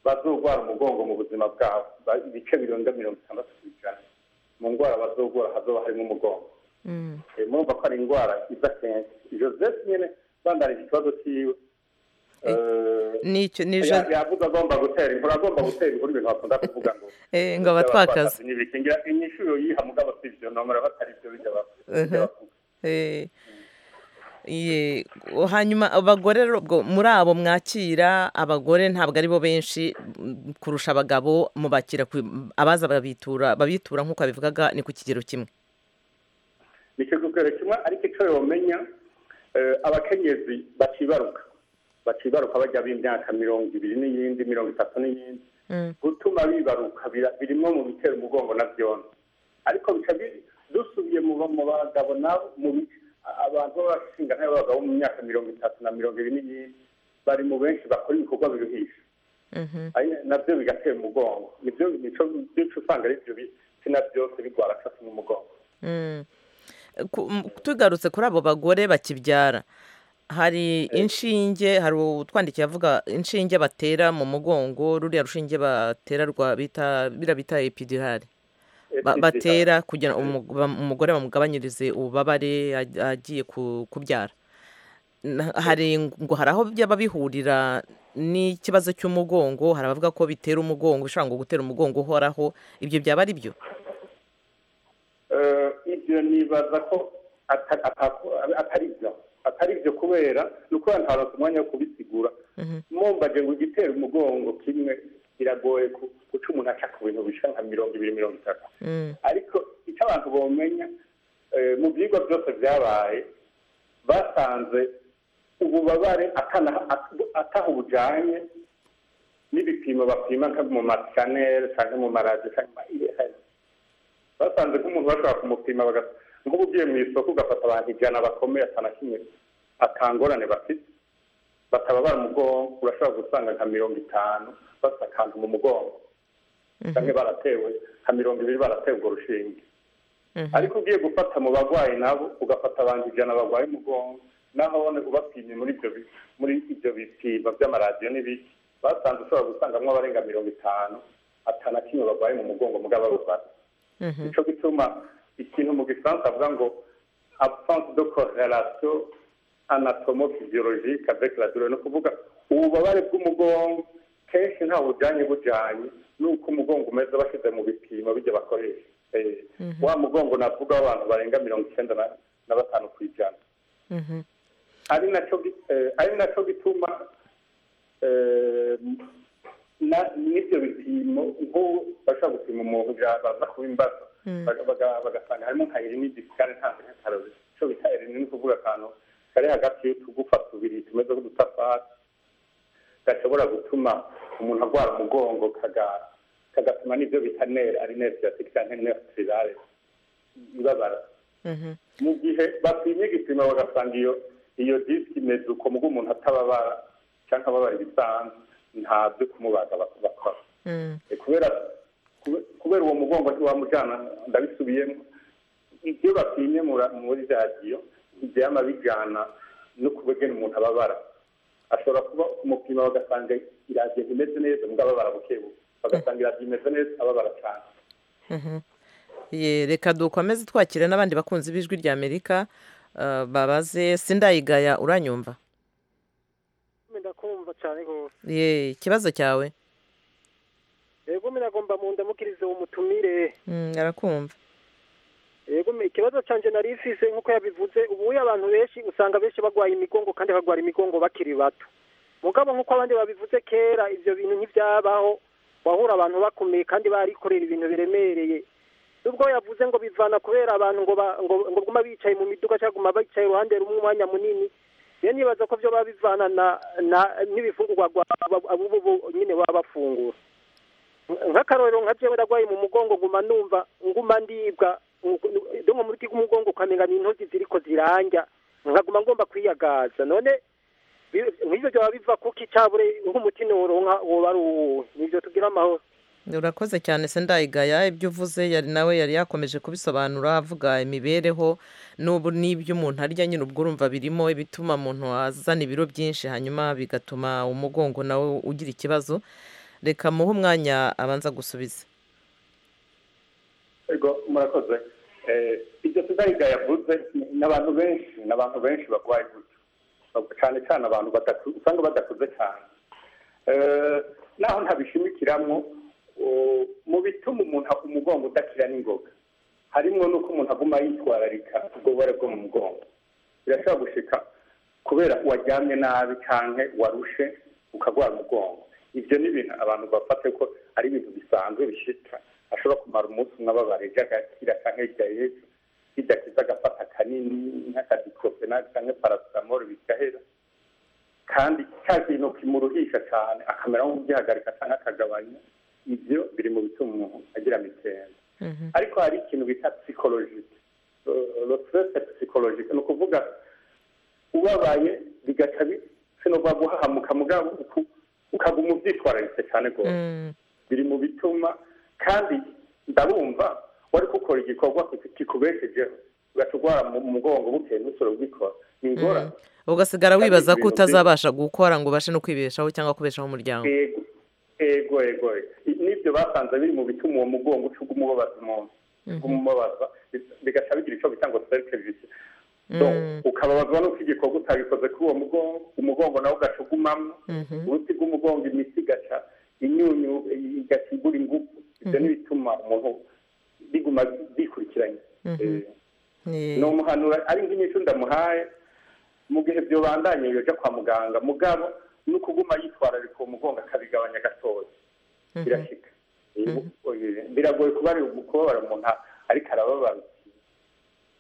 bazogwara umugongo mu buzima bwabo Ba- ibice birenga mirongo itandatu ku ijana mu ndwara bazogwara hazoba harimo umugongo Mm. Eh, murumva ko ari indwara iza kenshi joseph nyine bandanije ikibazo cyiwe Eh, Nicyo ni ya- jo- yavuga agomba gutera inkuru agomba gutera inkuru ibintu bakunda kuvuga ngo Eh, ngo abatwakaze. ntibikingira inyishuro yiha mugabo si ibyo nomera batari ibyo bijya Mhm. bavuga Eh, ye- hanyuma abagore rero ubwo muri abo mwakira abagore ntabwo ari bo benshi mm, kurusha abagabo mubakira ku- abaza babitura babitura nk'uko babivugaga ni ku kigero kimwe ni cyo kigero kimwe ariko icyo yomenya eh, abakenyezi bacibaruka bacibaruka bajya b'imyaka mirongo ibiri n'iyindi mirongo itatu n'iyindi gutuma bibaruka bira- birimo mu bitera umugongo na byona ariko bica bi- dusubiye mu ba- mu bagabo nabo mu bi- abantu b'abashinga n'abagabo mu myaka mirongo itatu na mirongo ibiri n'iyindi bari mu benshi bakora ibikorwa biruhisha Mhm. Ari- nabyo bigatera umugongo nibyo nico nico usanga ari byo bitsina byose bigwara cyo umugongo Mm. Ku- m- tugarutse kuri abo bagore bakibyara hari inshinge hari utwandikiye avuga inshinge batera mu mugongo ruriya rushinge batera rwa bita bira bita epidirari ba- batera kugira umu- bam- umugore bamugabanyirize ububabare ag- agiye ku- kubyara Na- hari ng- ngo hari aho byaba bihurira n'ikibazo cy'umugongo hari abavuga ko bitera umugongo bishobora ngo gutera umugongo uhoraho ibyo byaba ari byo Eh, ibyo nibaza ko ata- ata- atari byo atari byo kubera ni uko ntaronse umwanya wo kubisigura mumbaje ngo igitera umugongo kimwe biragoye ku- guca umuntu aca ku bintu bisha nka mirongo ibiri mirongo itatu Mm. ariko icyo abantu bomenya eh, mu byigwa byose byabaye basanze ububabare atana- at- ataha ubujanye n'ibipimo bapima nka mu maskaneri cyangwa mu maradiyo cyangwa mu ma IRM. basanze nk'umuntu bashobora kumupima baga- nk'ubu ugiye mu isoko ugafata abantu ijana bakomeye atana kimwe atangorane bafite batababara umugongo urashobora gusanga nka mirongo itanu bafite akantu mu mugongo bamwe baratewe nka mirongo ibiri baratewe urwo rushinge ariko ugiye gufata mu barwayi nabo ugafata abantu ijana barwaye umugongo naho ubona ubapimye muri ibyo bi- muri ibyo bipimo by'amaradiyo n'ibiki basanze ushobora gusangamo abarenga mirongo itanu atanu kimwe barwaye mu mugongo mugabo babara Mhm. nico gituma ikintu mu gifaransa avuga ngo absence de correlation anatomo-physiologique avec la douleur ni ukuvuga ububabare bw'umugongo kenshi ntawe bujyanye bujyanye nuko umugongo umeze bashyize mu bipimo bijya bakoresha Eh, wa mugongo navuga w'abantu barenga mirongo icyenda na- na batanu ku ijana Mhm. ari nacyo gi- eh, ari nacyo gituma eh, na- n'ibyo bipimo nk'ubu bashobora gupima umuntu bya- baza kuba imbaza Mm. baga- baga- bagasanga harimo nka irinidi kandi ntabwo ntarore icyo bita irinidi ni ukuvuga akantu kari hagati y'utugufa tubiri tumeze nk'udutafari gashobora gutuma umuntu agwara umugongo kaga- kagatuma n'ibyo bita nere ari nere siyatike cyangwa nere tirirare ibabara Mhm. mu gihe bapimye igipimo bagasanga iyo iyo disiki imeze uko mu umuntu atababara cyangwa ababara ibisanzwe nta byo kumubaga bak- bakora Mm. E, kubera kube- kubera uwo mugongo ntiwamujyana ndabisubiyemo ibyo bapimye mura- muri radiyo ntibyama bijyana no kubegera umuntu ababara ashobora kuba kumupima bagasanga iradiyo imeze neza mbwa ababara buke buke bagasanga iradiyo imeze neza ababara cyane Mhm. Ye, reka dukomeze twakira n'abandi bakunzi b'ijwi rya amerika eh, babaze sindayigaya uranyumva ndakumva cyane rwose ye ikibazo cyawe yego minagomba mu ndamukirize uwo mutumire Mm, arakumva yego me- ikibazo cyanjye nari ifise nk'uko yabivuze ubuye abantu benshi usanga benshi barwaye imigongo kandi barwara imigongo bakiri bato mugabo nk'uko abandi babivuze kera ibyo bintu ntibyabaho wahura abantu bakomeye kandi barikorera ibintu biremereye nubwo yavuze ngo bivana kubera abantu ngo ba- ngo- ngo guma bicaye mu miduga cyangwa guma bicaye iruhande rumwe umwanya munini rero nibaza ko byo baba bivana na- na- n'ibifungurwa bubu nyine baba bafungura nk'akarorero nka jewe ndagwaye mu mugongo nguma numva nguma ndibwa donko muri ti kumugongo ukamenga ni intozi ziriko ziranja nkaguma ngomba kwiyagaza none bi- nk'ivyo byoba biva kuki cabure nk'umuti noronka woba ari uwuhe nivyo tugira amahoro urakoze cyane sindayigaya ibyo uvuze yari nawe yari yakomeje kubisobanura avuga imibereho n'ubu n'ibyo umuntu arya nyine ubwo urumva birimo ibituma umuntu azana ibiro byinshi hanyuma bigatuma umugongo nawe ugira ikibazo reka muhe umwanya abanza gusubiza ego murakoze Eh, ibyo tudariga yavuze ni- ni abantu benshi ni abantu benshi barwaye gutyo Bab- cyane cyane abantu badaku- usanga badakuze cyane Eh, naho ntabishimikiramo u- mu bituma umuntu ha- umugongo udakira n'ingoga harimo n'uko umuntu aguma yitwararika ubwobare bwo mu mugongo birashobora gushika kubera waryamye nabi cyangwa warushe ukagwara umugongo ibyo ni ibintu abantu bafate ko ari ibintu bisanzwe bishika ashobora kumara umunsi umwe ababara ejo agakira cyangwa hirya y'ejo bidakiza agafata kanini nk'akadikofenali cyangwa parasitamoro bigahera kandi cya kintu kimuruhisha cyane akamera nk'ugihagarika cyangwa akagabanya ibyo biri mu bituma umuntu agira mitende Mhm. ariko hari ikintu bita psikologike lo stress psikologike ni ukuvuga ubabaye bigaca bi- sinova guhahamuka mugabo uku- ukaguma ubyitwararitse cyane rwose Mm, biri mu bituma kandi ndarumva wari gukora igikorwa kikubeshejeho ugaca urwara mu mugongo bukeye n'usoro ubikora ni ingorane ugasigara Kandi wibaza ko ibintu utazabasha gukora ngo ubashe no kwibeshaho cyangwa kubeshaho umuryango ego ego ego I- nibyo basanze biri mu bituma uwo mugongo uca uguma ubabaza umuntu uguma umubabaza bi- bigaca bigira icyo bita ngo serikerivisi Mm. ukababazwa n'uko igikorwa utabikoze kuri uwo mugongo umugongo nawe ugaca ugumamo Mhm. uruti rw'umugongo imitsi igaca inyunyu igaca igura ingufu ibyo ni bituma umuntu biguma bikurikiranye Eh, Ye. ni umuhanura ari nk'inyishu ndamuhaye mu gihe byobandanye yoja kwa muganga mugabo ni ukuguma yitwararika uwo mugongo akabigabanya gatoya birashika Eh, biragoye kuba ari kubabara umuntu ariko arababara uti-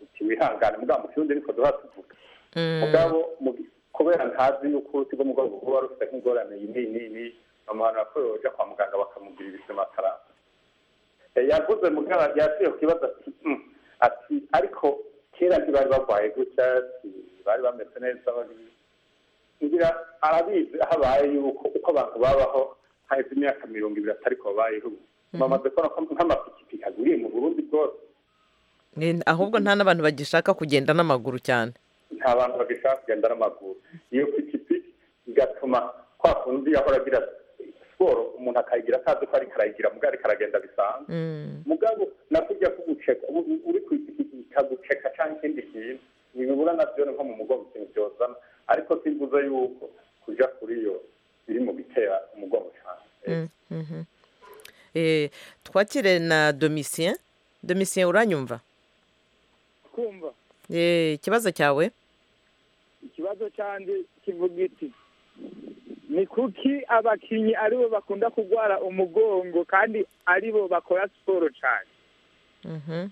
uti wihangane mugabo mu kirundi niko duha tuvuga Mm. mugabo mu- kubera ntazi yuko uruti rw'umugongo kuba rufite nk'ingorane iyi n'iyi n'iyi n'iyi bamuhanura ko yoja kwa muganga bakamugira ibisima akaramba Eh, yavuze mugabo yasubiye ku kibazo ati "Mm." ati ariko kera ntibari barwaye gutya si bari bameze neza bari ngira arabizi aho abaye yuko uko abantu babaho haheze imyaka mirongo ibiri atariko babayeho bamaze kubona ko nk'amapikipiki agwiriye mu burundi bwose Eh, ahubwo nta n'abantu bagishaka kugenda n'amaguru cyane nta bantu bagishaka kugenda n'amaguru iyo pikipiki igatuma kwa kundi yahora agira ati, siporo umuntu akayigira atazi ko ari karayigira mugabo ariko aragenda bisanzwe mugabo nakujya kuguceka u- u- uri ku ipikipiki ikaguceka cyangwa ikindi kintu ntibibura nabyo ni nko mu mugongo ikintu byozana ariko simvuze yuko kuja kuri yo biri mu bitera umugongo cyane Mm, mhm. Eh, twakire na domitien domitien uranyumva kumva Eh, ikibazo cyawe ikibazo cyanjye kivuga iki ni kuki abakinnyi aribo bakunda kurwara umugongo kandi aribo bakora siporo cyane Mhm.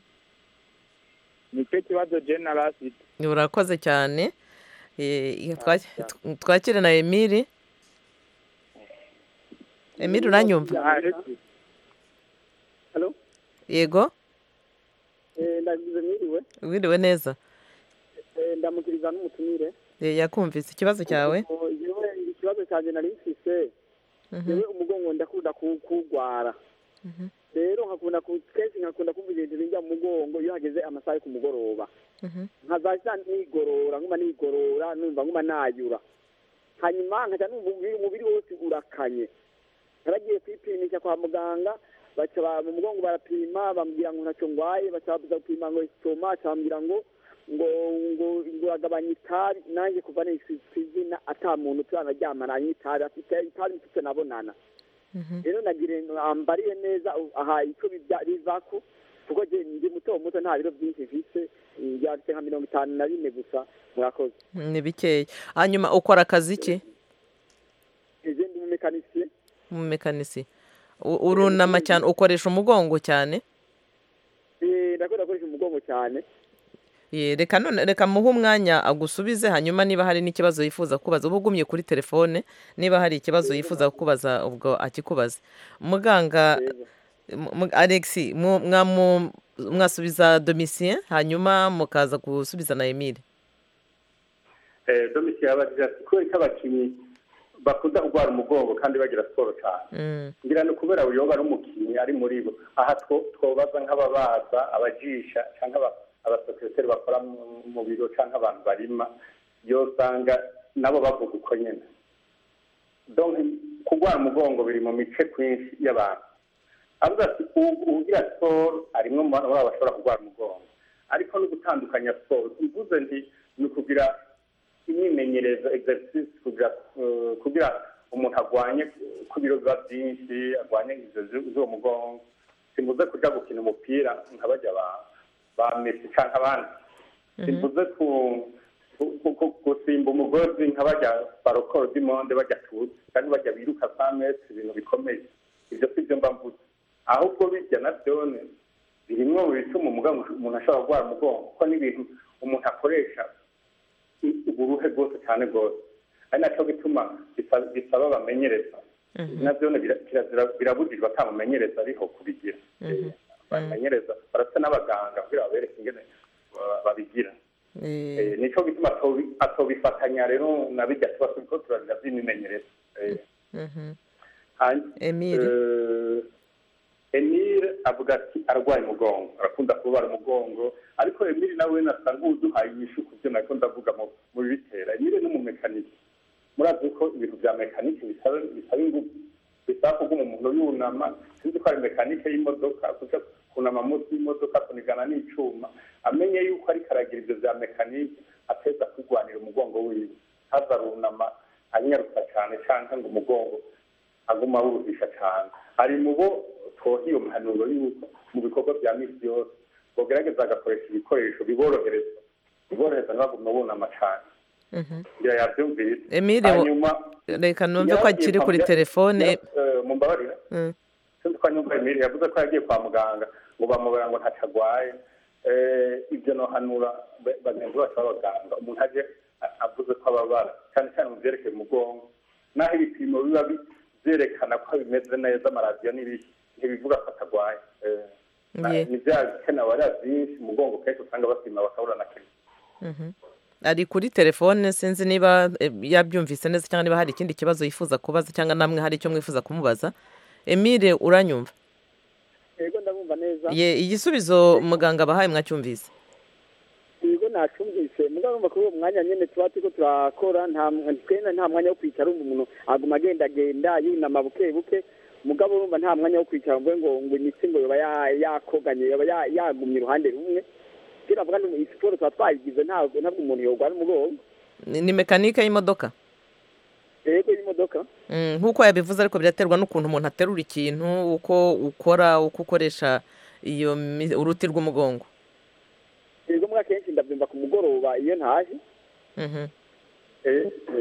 nicyo kibazo jena bafite urakoze cyane Eh, twa- tw- twakire na emiri emiri uranyumva yego ndagize mwiriwe wiriwe neza Eh, ndamukiriza n'umutumire Eh, yakumvise ikibazo cyawe Kuko jewe ikibazo cyanjye nari mfise yewe umugongo ndakunda ku- kuwugwara Mhm. rero nkakunda ku kenshi nkakunda kumva ibintu binjya mu mugongo iyo hageze amasaha yo ku mugoroba Mhm. nkazahita nigorora nguma nigorora numva nguma nayura hanyuma nkaca numva umubiri- umubiri wose urakanye naragiye kwipimisha kwa muganga baca ba- mu mugongo barapima bambwira ngo ntacyo ngwaye baca babuza gupima ngo sitoma baca bambwira ngo ngo ngo ngo uragabanya itabi nanjye kuva nahise izina ata muntu turanaryamana anywa itabi afite itabi mfite nabonana rero nagire ambariye neza u- aha icyo bijya- bivako kuko je ndi muto muto nta biro byinshi mfise byanditse nka mirongo itanu na bine gusa murakoze ni bikeya hanyuma ukora akazi ki ije ndi umumekanisiye umumekanisi U- urunama cyane ukoresha umugongo cyane Eh, ndakunda gukoresha umugongo cyane Ye, reka none reka muhe umwanya agusubize hanyuma niba hari n'ikibazo yifuza kubaza uba ugumye kuri telefone niba hari ikibazo yifuza kukubaza ubwo akikubaze muganga mu- mu- alexi mu- mwamu- mwasubiza domitien hanyuma mukaza gusubiza na emile Eh, domisi yabagira ati kubera ko abakinnyi bakunda kurwara umugongo kandi bagira siporo cyane Mm, ngira ni kubera uyoba ari umukinnyi ari muri bo aha two- twobaza nk'ababaza abajisha cyangwa aba- abasekiroteri bakora mu- mu biro cyangwa abantu barima yo usanga nabo bavuga uko nyine donc kurwara umugongo biri mu mice kwinshi y'abantu avuga ati "U- ugira siporo arimwe mu bantu baba bashobora kurwara umugongo ariko no gutandukanya siporo mvuze ndi ni ukugira imyimenyerezo exercise kugira eh, kugira umuntu arwanye ku biro biba byinshi arwanye ingeso zu- z'uwo mugongo simvuze kujya gukina umupira nka bajya ba- ba mesi cyangwa abandi simvuze ku- ku- ku- ku- gusimba umugozi nka bajya barokoro dimonde bajya tuzi kandi bajya biruka za mesi ibintu bikomeye ibyo si byo mba mvuze ahubwo bijya na byone birimwo mu bituma umugongo umuntu ashobora kurwara umugongo kuko n'ibintu umuntu akoresha uburuhe bwose cyane rwose ari nacyo gituma bisa- bisaba bamenyereza nabyo ni bira- kirazira- birabujijwe atamumenyereza ariho kubigira Eh, bamenyereza barasa n'abaganga kugira babereke ingene ba- babigira eh, Eh, nicyo gituma atobi- atobifatanya rero na bijya tubaso kuko turarira by'imimenyereza Eh, mhm. hanyuma emile Eh, Emile avuga ati arwaye umugongo arakunda kubabara umugongo ariko Emile nawe nasanga uduhaye inyishu ku byo nako ndavuga mu- mu bibitera Emile ni umumekanike murazi ko ibintu bya mekanike bisaba bisaba ingufu bisaba kuguma umuntu yunama sinzi ko ari mekanike y'imodoka kuja kunama munsi y'imodoka kunigana n'icuma amenye yuko ariko aragira ibyo bya mekanike ateza kurwanira umugongo wiwe haza arunama anyaruka cyane cyangwa ngo umugongo aguma awuruhisha cyane ari mu bo twoha iyo mpanuro y'uko mu bikorwa bya misi yose bagerageza agakoresha ibikoresho biborohereza biborohereza ntibagume bunama cyane Mhm. ngira yabyumvise Emile, wo- hanyuma reka numve ko akiri kuri telefone mumbabarira Mm, sinzi ko nyumva Emile yavuze ko yagiye kwa muganga ngo bamubera ngo ntacyo arwaye Eh, ibyo nohanura ba- bagenzi bacu b'abaganga umuntu aje a- avuze ko ababara cyane cyane mu byerekeye umugongo n'aho ibipimo biba bi- byerekana ko bimeze neza amaradiyo n'ibiki ntibivuga ko atarwaye Eh, na- ye, ni bya bikenewe ariya byinshi umugongo kenshi usanga bapima bakabura na kenshi mhm. ari kuri telefone sinzi niba eh, yabyumvise neza cyangwa niba hari ikindi kibazo yifuza kubaza cyangwa namwe hari icyo mwifuza kumubaza emile uranyumva yego ndabumva neza Ye, igisubizo muganga abahaye mwacyumvise yego nacumvise mugabo numva kuri uwo mwanya nyene tuba turiko turakora nta twenda nta mwanya wo kwicara umva umuntu aguma agendagenda yunama buke buke mugabo urumva nta mwanya wo kwicara mvuge ngo ngo imitsi ngo yoba ya- yakoganye yoba ya- yagumye uruhande rumwe kugira avuga ni siporo tuba twayigize ntabwo ntabwo umuntu yogwara umugongo ni ni mekanike y'imodoka rego y'imodoka Mm, nk'uko yabivuze ariko biraterwa n'ukuntu umuntu aterura ikintu uko ukora uko ukoresha iyo mi- uruti rw'umugongo rego mwa kenshi ndabyumva ku mugoroba iyo ntaje Mhm.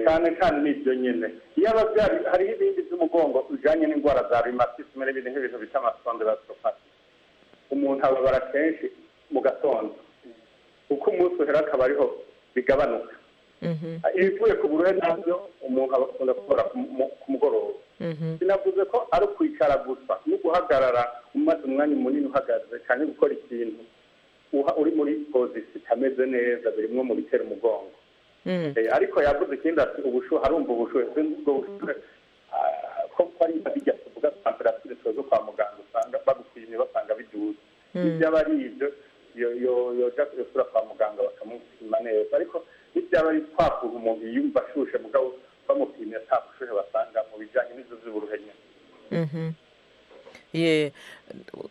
cyane kandi ni ibyo nyine iyo ababyari hariho ibindi by'umugongo bijyanye n'indwara za rimatisime n'ibindi nk'ibintu bita amasonderasopati umuntu ababara kenshi mu gatondo uko umunsi uhera akaba ariho bigabanuka Mhm. ibivuye ku buruhe nabyo umuntu aba akunda gukora ku mu- ku mugoroba Mhm. sinavuze ko ari ukwicara gusa no guhagarara umaze umwanya munini uhagaze cyane gukora ikintu uha- uri muri pozisiyo itameze neza birimwo mu bitera umugongo Mm. Eh, ariko yavuze ikindi ati ubushuhe arumva ubushuhe Se ubwo bushuhe ah, ko ko ari bijya tuvuga tamperature tuba zo kwa muganga usanga bagupimye basanga biduze Mm. ibyaba ari ibyo yo- yo- yoja kuyasura kwa muganga bakamupima neza ariko n'ibyaba ari twa kuntu umuntu yiyumva ashushe mugabo bamupimye ata bushuhe basanga mu bijyanye n'ibyo by'uburuhe nyine Mhm. Ye,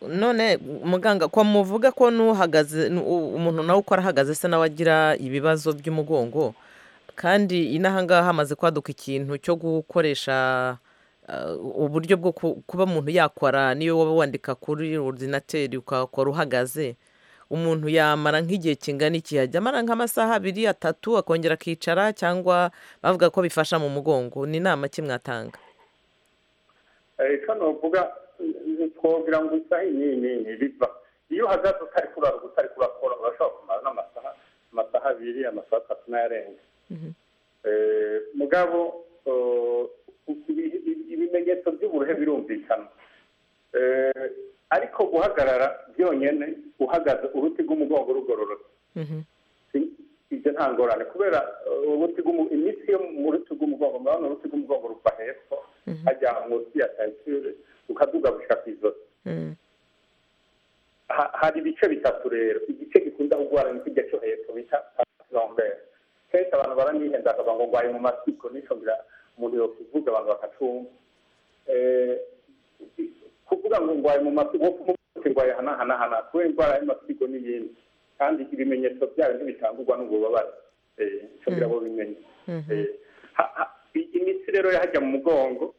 none muganga ko muvuga ko n'uhagaze nu- u- umuntu nawe ukora ahagaze se nawe agira ibibazo by'umugongo kandi inahangaha hamaze kwaduka ikintu cyo gukoresha ah, uburyo bwo ku- kuba umuntu yakora niyo waba wandika kuri ordinateri ukakora uhagaze umuntu yamara nk'igihe kingana iki yajya amara nk'amasaha abiri atatu akongera akicara cyangwa bavuga ko bifasha mu mugongo ni inama ki mwatanga icyo nuvuga twogira ngo isaha iyi n'iyi biva iyo uhagaze utari kurara utari kurakora urashobora kumara n'amasaha amasaha abiri amasaha atatu n'ayarenga Eh, mugabo eh, ibi- ibi- ibimenyetso by'uburuhe birumvikana Eh, ariko guhagarara byonyine uhagaze uruti rw'umugongo rugororotse Si- ibyo nta ngorane kubera eh, uruti rw'umu- imitsi yo mu ruti rw'umugongo murabona uruti rw'umugongo ruva hepfo hajya munsi ya tensure rukaduga gushika ku izosi Mm. Ha- hari ibice bitatu rero igice gikunda kugwara ni kijya cyo hepfo bita pasilombere kenshi abantu baranihenda akavuga ngo ngwaye mu masiko nico ngira umuntu yokivuga abantu bakacumva Eh, kuvuga ngo ngwaye mu masiko wokumutse ngwaye hanahanahana kubera indwara y'amasigo n'iyindi kandi ibimenyetso byayo ntibitangurwa n'ububabare Eh, nico ngira bo bimenye Eh, ha- ha- i- imitsi rero yahajya mu mugongo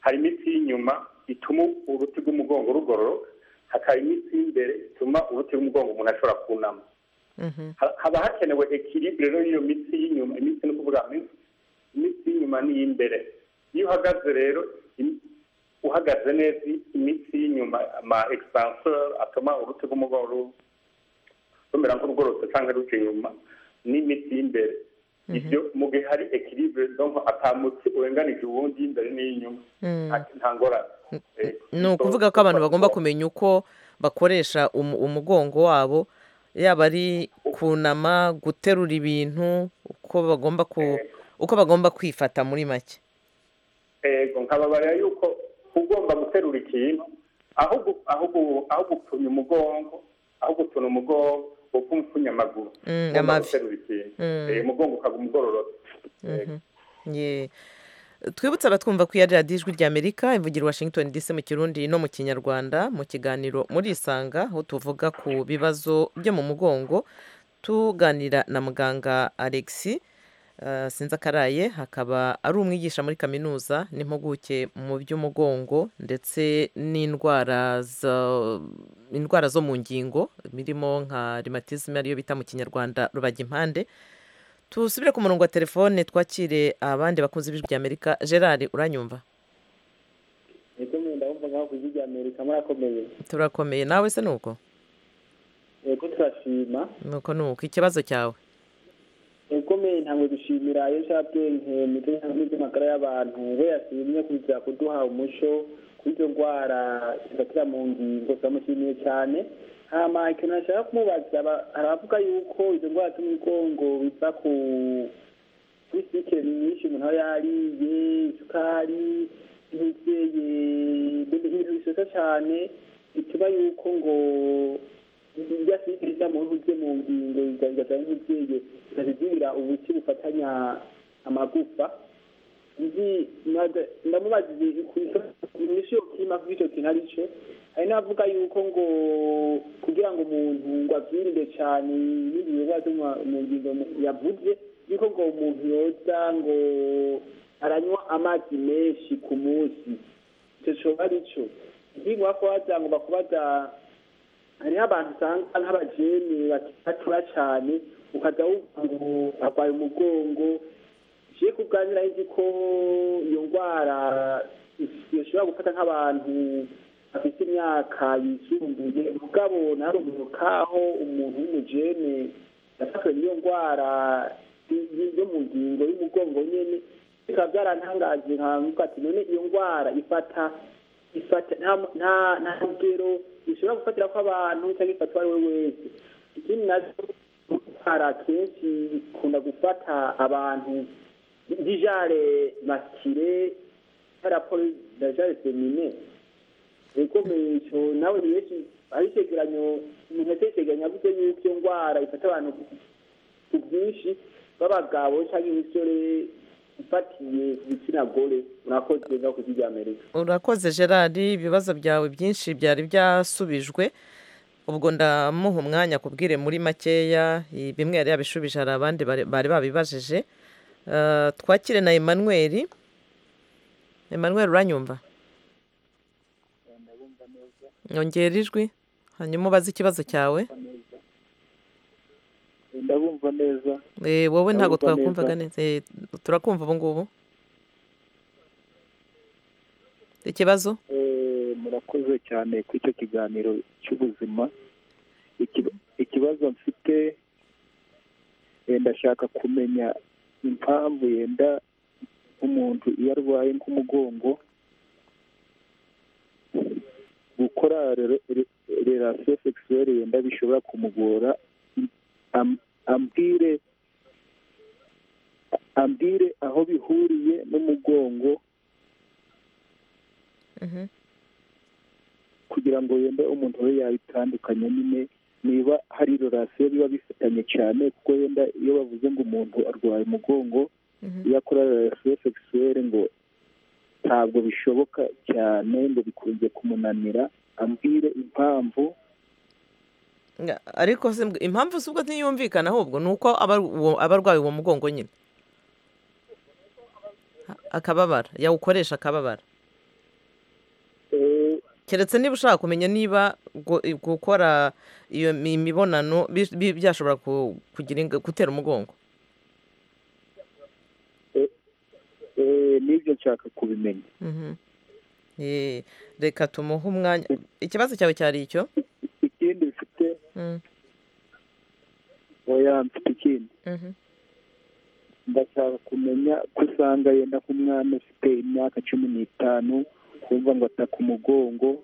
hari imitsi y'inyuma ituma uruti rw'umugongo rugororoka hakaba imitsi y'imbere ituma uruti rw'umugongo umuntu ashobora kunama Ha- haba hakenewe ekiribure rero y'iyo mitsi y'inyuma imitsi ni ukuvuga imitsi imitsi y'inyuma n'iy'imbere iyo uhagaze rero im- uhagaze neza imitsi y'inyuma ama expanseur atuma uruti rw'umugongo ru- rumera nk'urugorotse cyangwa ruca inyuma n'imitsi y'imbere ibyo mu gihe hari ekiribure donko atamutsi urenganije uwundi y'imbere n'iy'inyuma Mm. nta- nta ngorane Eh, ni ukuvuga ko abantu bagomba kumenya uko bakoresha umu- umugongo wabo yaba ari kunama guterura ibintu uko bagomba ku uko bagomba kwifata muri make ego nkababarira yuko ugomba guterura ikintu aho gu- aho gu- aho gupfunya umugongo aho gutuna umugongo upfa umupfunya amaguru Mm, Ugomba amavi. guterura ikintu Mm. Eh, umugongo ukaguma ugororotse Mhm. Ye. twibutse abatwumva ko iya radiyo ijwi ry'amerika ivugira i washington dc mu kirundi no mu kinyarwanda mu kiganiro murisanga aho tuvuga ku bibazo byo mu mugongo tuganira na muganga alexi eh, sinzakaraye hakaba ari umwigisha muri kaminuza n'impuguke mu by'umugongo ndetse n'indwara zo- indwara zo mu ngingo birimo nka rimatisme ariyo bita mu kinyarwanda rubagimpande tusubire ku murongo wa telefone twakire abandi bakunzi b'ijwi ry'amerika gerard uranyumva niko nyine ndabumva nkaho ku ijwi amerika murakomeye turakomeye nawe se nuko yego turashima nuko nuko ikibazo cyawe ukomeye ntabwo dushimira iyo cyabwenge ndetse n'iby'amagara y'abantu we yashimye kuza kuduha umuco kuri izo ndwara zifatira mu ngingo turamushimiye cyane hama ikintu nashaka kumubaza aba- aravuga yuko izo ndwara z'umugongo biva ku kuri sikeri nyinshi umuntu aba yariye isukari nk'ibyeye ibintu bisosa cyane bituma yuko ngo ibyo asibiti mu bihugu bye mu ngingo bigaragaza nk'ibyeye bikazidubira ubuki bufatanya amagufa nzi nada- ndamubaza inyishu yo kima kuri icyo kintu arico hari n'abavuga yuko ngo kugira ngo umuntu ngo abyirinde cane ibindi bibazo mu- mu ngingo mu- yavuze yuko ngo umuntu yoza ngo aranywa amazi menshi ku munsi icyo coba arico ikindi wako wagira ngo bakubaza hariho abantu usanga nk'abajene batura cyane ukajya wumva ngo arwaye umugongo nje kuganira nzi ko iyo ndwara ishobora gufata nk'abantu bafite imyaka yisumbuye mugabo nari umuntu kaho umuntu w'umujene yafashwe n'iyo ndwara y- y- yo mu ngingo y'umugongo nyene bikaba byarantangaje nkavuga ati none iyo ndwara ifata ifata nta nta nta rugero ishobora gufatira ko abantu cyangwa ifatwa ari we wese ikindi nacyo hari akenshi ikunda gufata abantu bijare maskire paraporo dajare femine ikomeresho nawe ni benshi ari icegeranyo umuntu yatekeranya avuze yuko iyo ndwara ifata abantu ku bwinshi b'abagabo cyangwa imisore ifatiye ku gitsina gore murakoze ngakoze ibya amerika urakoze gerard ibibazo byawe byinshi byari byasubijwe ubwo ndamuha umwanya kubwire muri makeya i- bimwe yari yabishubije hari abandi bari bari babibajije Eh, twakire na emmanuel emmanuel uranyumva nyongera ijwi hanyuma ubaze ikibazo cyawe ndabumva neza Eh, wowe ntabwo Ndabumva neza. twakumvaga neza Eh, turakumva ubu ngubu ikibazo Eh, murakoze cyane kuri icyo kiganiro cy'ubuzima Iki- ikibazo mfite eh, ndashaka kumenya impamvu yenda umuntu iyo arwaye nk'umugongo gukora relasiyo sekisuwere yenda bishobora kumugora am- ambwire ambwire aho bihuriye n'umugongo kugira ngo yenda umuntu we yabitandukanya nyine niba hari relasiyo biba bifitanye cyane kuko yenda iyo bavuze ngo umuntu arwaye umugongo iyo akora relasiyo sekisuwere ngo ntabwo bishoboka cyane ngo bikunze kumunanira ambwire impamvu Nga- ariko se mbwa- impamvu si ubwo ntiyumvikana ahubwo ni uko aba uwo- aba arwaye uwo mugongo nyine A- akababara yawukoresha akababara keretse niba ushaka kumenya niba gu- gukora iyo mi- imibonano bi- bi- byashobora ku- kugira inga- gutera umugongo eh, nibyo nshaka kubimenya Mhm. Eh, reka tumuhe umwanya ikibazo cyawe cyari icyo ikindi mfite Mm, oya mfite ikindi mhm. ndashaka kumenya ko usanga yenda nk'umwana ufite imyaka cumi n'itanu kumva ngo ataka umugongo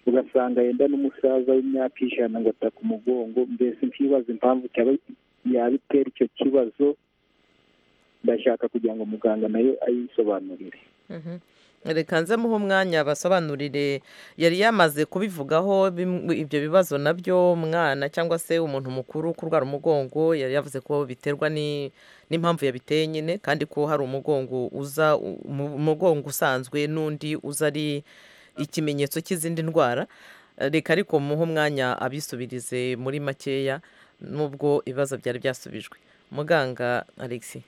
ugasanga yenda n'umusaza w'imyaka ijana ngo ataka umugongo mbese nkibaza impamvu cyaba yabitera icyo kibazo ndashaka kugira ngo muganga nayo ayisobanurire Mhm. reka nze muhe umwanya basobanurire yari yamaze kubivugaho bimwe- ibyo bibazo nabyo umwana cyangwa se umuntu mukuru kurwara umugongo yari yavuze ko biterwa ni- n'impamvu yabiteye nyine kandi ko hari umugongo uza u- umu- umugongo usanzwe n'undi uza ari ikimenyetso cy'izindi ndwara reka ariko muhe umwanya abisubirize muri makeya nubwo ibibazo byari byasubijwe muganga alexi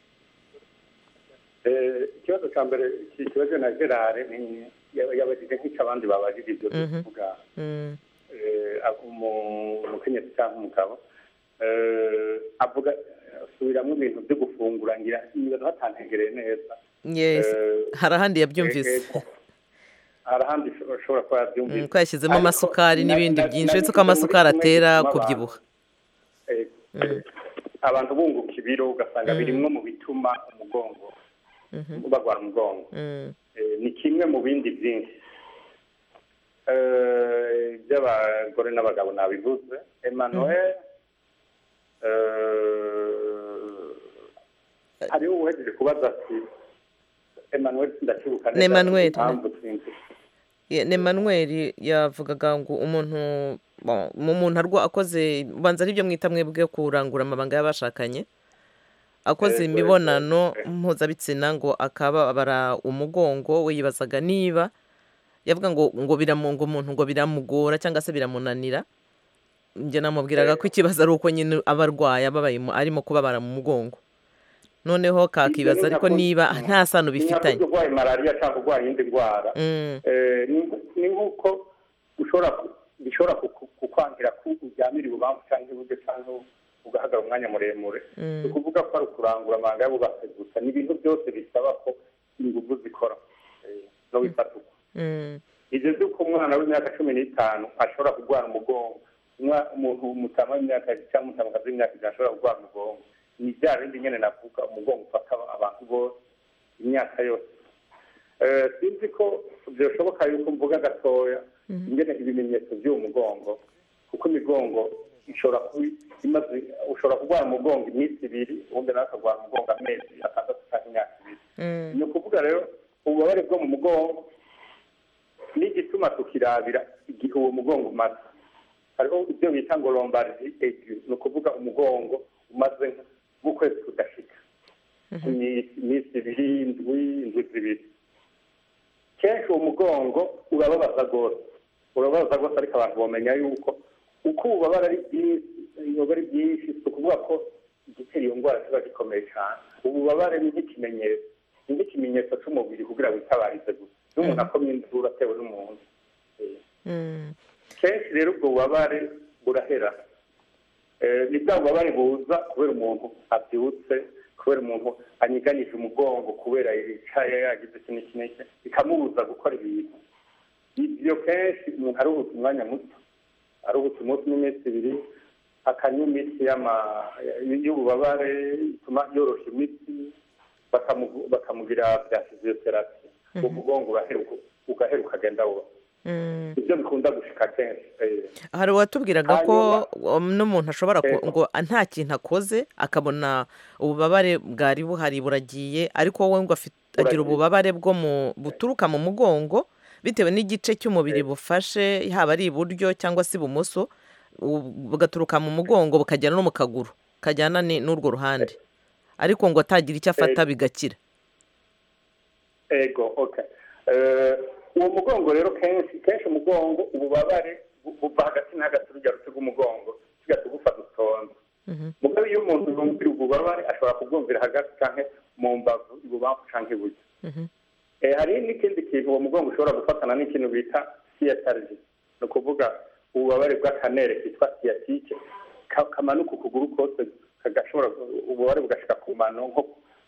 Eh, ikibazo cya mbere kibazo na gerard ni yab- yabajije nk'icyo abandi babajije ibyo Mhm. bivuga Mm, eh, ab- umu- umukenyezi cyangwa umugabo eh, avuga asubiramo ibintu byo gufungura ngira nibaza batantegereye neza yes Eh, hari ahandi yabyumvise eh, eh, hari ahandi usho- ushobora kuba yabyumvise Mm, ko yashyizemo Ariko amasukari na- n'ibindi na- byinshi na- uretse ko amasukari muri kimwe atera gituma abantu- kubyibuha eh, Mm, abantu bunguka ibiro ugasanga Mm. birimwe mu bituma umugongo mhm, barwara umugongo mm, Eh, ni kimwe mu bindi byinshi Eh, by'abagore n'abagabo nabivuze emmanuel eh, hariho uwuhejeje kubaza ati emmanuel sindacyibuka Ni Emmanuel, impamvu sinzi ni manweri yavugaga ngo umuntu bo- mu muntu arwa akoze banza aribyo mwita mwebwe kurangura amabanga y'abashakanye akoze Ego, ego. imibonano mpuzabitsina ngo akababara umugongo we yibazaga niba yavuga ngo ngo biramu- ngo umuntu ngo biramugora cyangwa se biramunanira njye namubwiraga ko ikibazo ari uko nyine aba arwaye aba abayemo- arimo kubabara mu mugongo noneho kakibaza ariko niba nta sano bifitanye ntabwo urwaye malariya cyangwa urwaye iyindi ndwara Mm. Eh, ni- ni nk'uko ushobora ku- bishobora kuku- kukwangira ko uryamira ibubamfu cyangwa iburyo cyangwa ugahagarara umwanya muremure Mm. ni ukuvuga ko ari ukurangura amanga y'ububasha gusa ni ibintu byose bisaba ko ingufu zikora eh, no bifata uko Mm. bigeze uko umwana w'imyaka cumi n'itanu ashobora kurwara umugongo Umwa- umuntu umutama w'imyaka cyangwa umutamazi w'imyaka ijana ashobora kurwara umugongo ni bya bindi nyine navuga umugongo ufata abantu bose imyaka yose Eh, sinzi ko byashoboka yuko mvuga gatoya Mhm. ingene ibimenyetso by'uwo mugongo kuko imigongo ishobora kuba imaze ushobora kurwara umugongo iminsi ibiri ubundi nawe akarwara umugongo amezi atandatu cyangwa imyaka ibiri Mm. ni ukuvuga rero ububabare bwo mu mugongo n'igituma tukirabira igihe uwo mugongo umaze hariho ibyo bita ngo lombari egu ni ukuvuga umugongo umaze nk'ukwezi kudashika Iminsi- iminsi ibiri indwi indwi zibiri kenshi uwo mugongo urababaza rwose urababaza rwose ariko abantu bamenya yuko uko ububabare ari bwinshi ibibazo ari byinshi si ukuvuga ko igitera iyo ndwara kiba gikomeye cyane ububabare ni nk'ikimenyetso ni nk'ikimenyetso cy'umubiri kugira witabarize gusa iyo umuntu akomye induru atewe n'umuntu Mm. kenshi rero ubwo bubabare burahera Eh, ni bwa bubabare buza kubera umuntu abyutse kubera umuntu anyiganije umugongo kubera yicaye yagize iki n'iki n'iki bikamubuza gukora ibintu ibyo kenshi umuntu aruhutse umwanya muto aruhutse umunsi n'iminsi ibiri akanywa imiti y'ama- y'ububabare ituma yorosha imitsi bakamu- bakamugira bya fiziyoterapi Mhm. umugongo uraheruka ugaheruka ukagenda wuba Mm. ibyo bikunda gushika kenshi eh. hari uwatubwiraga ko um, n'umuntu ashobora ku- ngo nta kintu akoze akabona ububabare bwari buhari buragiye ariko wowe ngo afit- agira ububabare bwo mu buturuka mu mugongo bitewe n'igice cy'umubiri bufashe haba ari iburyo cyangwa se ibumoso u- bugaturuka mu mugongo bukajyana no mu kaguru kajyana ni- n'urwo ruhande ariko ngo atagira icyo afata bigakira ego okay Eh, uwo mugongo rero kenshi kenshi umugongo ububabare bu- buva hagati na hagati urugero rw'umugongo tugahita gufata utonde mugabe iyo umuntu yumvira ububabare ashobora kubwumvira hagati cyangwa mu mbavu ibubamfu cyangwa iburyo Eh, hari n'ikindi kintu uwo mugongo ushobora gufatana n'ikintu bita siyatariji ni ukuvuga ububabare bw'akanere kitwa siyatike kamanuka ukuguru kose kagashobora ububabare bugashika ku mano nko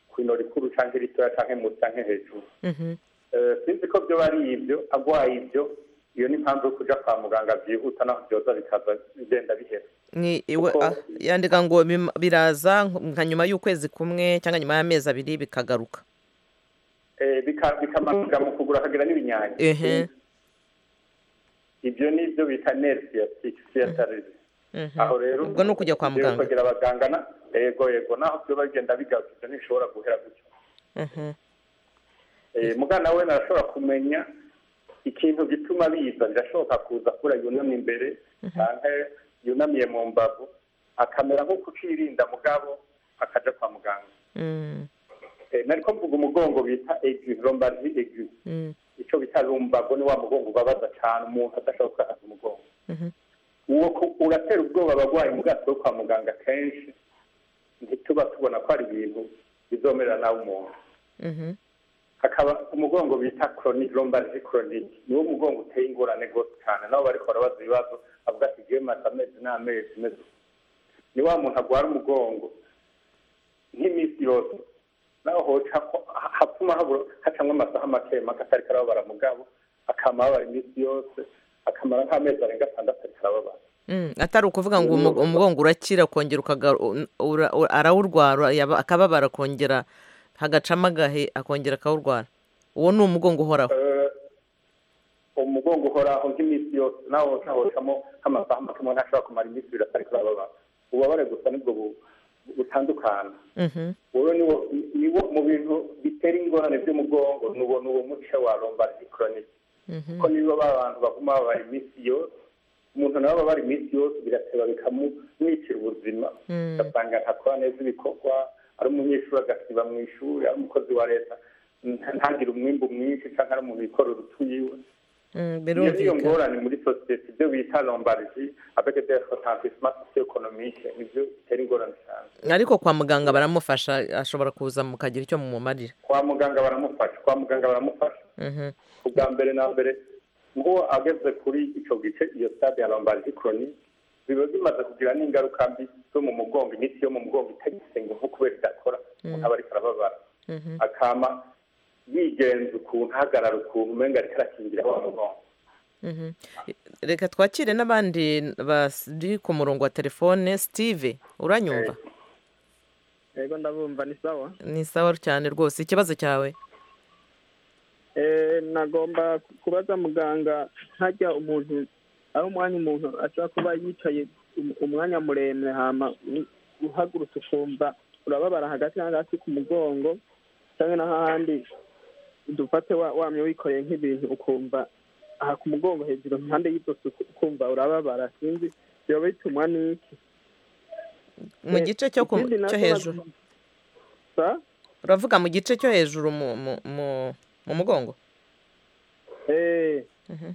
ku ino rikuru cyangwa iritoya cyangwa munsi cyangwa hejuru Eh, sinzi ko byo ari ibyo agwaye ibyo iyo ni impamvu yo kuja kwa muganga byihuta naho byoza bikaza bigenda bihera Ni iwe- ah, yandika ngo bim- biraza nka nyuma y'ukwezi kumwe cyangwa nyuma y'amezi abiri bikagaruka Eh, bika- bikamanuka mu kugura akagira n'ibinyange ehe ibyo ni ibyo bita nerve sciatique sciatalese aho rero ubwo ni ukujya kwa muganga ukagira abaganga na- yego yego naho byo bagenda bigaruka ibyo ntibishobora guhera gutyo Mhm. Eh, mugana we arashobora kumenya ikintu gituma biza birashoboka kuza kura yunamye imbere cyangwa yunamiye mu mbavu akamera nko kukirinda mugabo akaja kwa muganga Mm, Eh, nariko mvuga umugongo bita egu lombari egu mm, icyo bita lumbago ni wa mugongo ubabaza cyane umuntu adashobora gukakaza umugongo mhm. uwo ku- uratera ubwoba abagwayi mu bwato bwo kwa muganga kenshi ntituba tubona ko hari ibintu bizomerera nawe umuntu Mhm. hakaba umugongo bita chronic lombari chronic niwo mugongo uteye ingorane rwose cyane nabo bariko barabaza ibibazo avuga ati jewe maze amezi n'amezi meze uku." ni wa muntu agwara umugongo nk'iminsi yose naho hoca ko ha- hatuma habura hacamwo amasaha make make atari karababara mugabo akama ababara iminsi yose akamara nk'amezi arenga atandatu atari karababara Mm, atari ukuvuga ngo umu- umugongo urakira ukongera ukagaru- un- ura- u- arawurwara yaba- akababara akongera hagacamo agahe akongera akawurwara uwo ni umugongo uhoraho Eh, umugongo uhoraho nk'iminsi yose nawe utahocamo nk'amasaha make umuntu ashobora kumara iminsi ibiri atari kurababara ububabare gusa nibwo bu- butandukana Mhm. wowe niwo niwo mu bintu bitera ingorane by'umugongo nuwo nuwo muce wa lombari chronic kuko niba abantu baguma baba iminsi yose umuntu nawe aba bari iminsi yose bigateba bikamumwicira ubuzima ugasanga ntakora neza ibikorwa ari umunyeshuri agasiba mu ishuri ari umukozi wa leta nta- ntagire umwimbu mwinshi cyangwa ari umuntu wikorera utuyiwe iyo niyo birumvikana ngorane muri sosiyete ibyo bita lombardi avec des retentissement socio-économique nibyo bitera ingorane cyane ariko kwa muganga baramufasha ashobora kuza mukagira icyo mumumarira kwa muganga baramufasha kwa muganga baramufasha Mhm. ubwa mbere na mbere ngo ageze kuri icyo gice iyo stade ya lombardi croni biba bimaze kugira n'ingaruka mbi zo mu mugongo imitsi yo mu mugongo itagisenga nko kubera idakora umuntu aba ariko arababara Mhm. akama yigenza ukuntu ahagarara ukuntu umenga ariko arakingira wa mugongo Mhm. reka twakire n'abandi bari ku murongo wa telefone sitive uranyumva yego ndabumva ni sawa ni sawa cyane rwose ikibazo cyawe Eh, nagomba kubaza muganga ntajya umuntu ari umwanya umuntu ashobora kuba yicaye um- umwanya muremure hama u- uhagurutse ukumva urababara hagati na hagati ku mugongo cyangwa n'ahandi dufate wa- wamye wikoreye nk'ibintu ukumva aha ku mugongo hejuru impande y'ijosi uku- ukumva urababara sinzi biba bitumwa n'iki mu gice cyo ku- Ikindi cyo nacyo hejuru uravuga mu gice cyo hejuru mu mu mu- mu mugongo Eh, Mhm.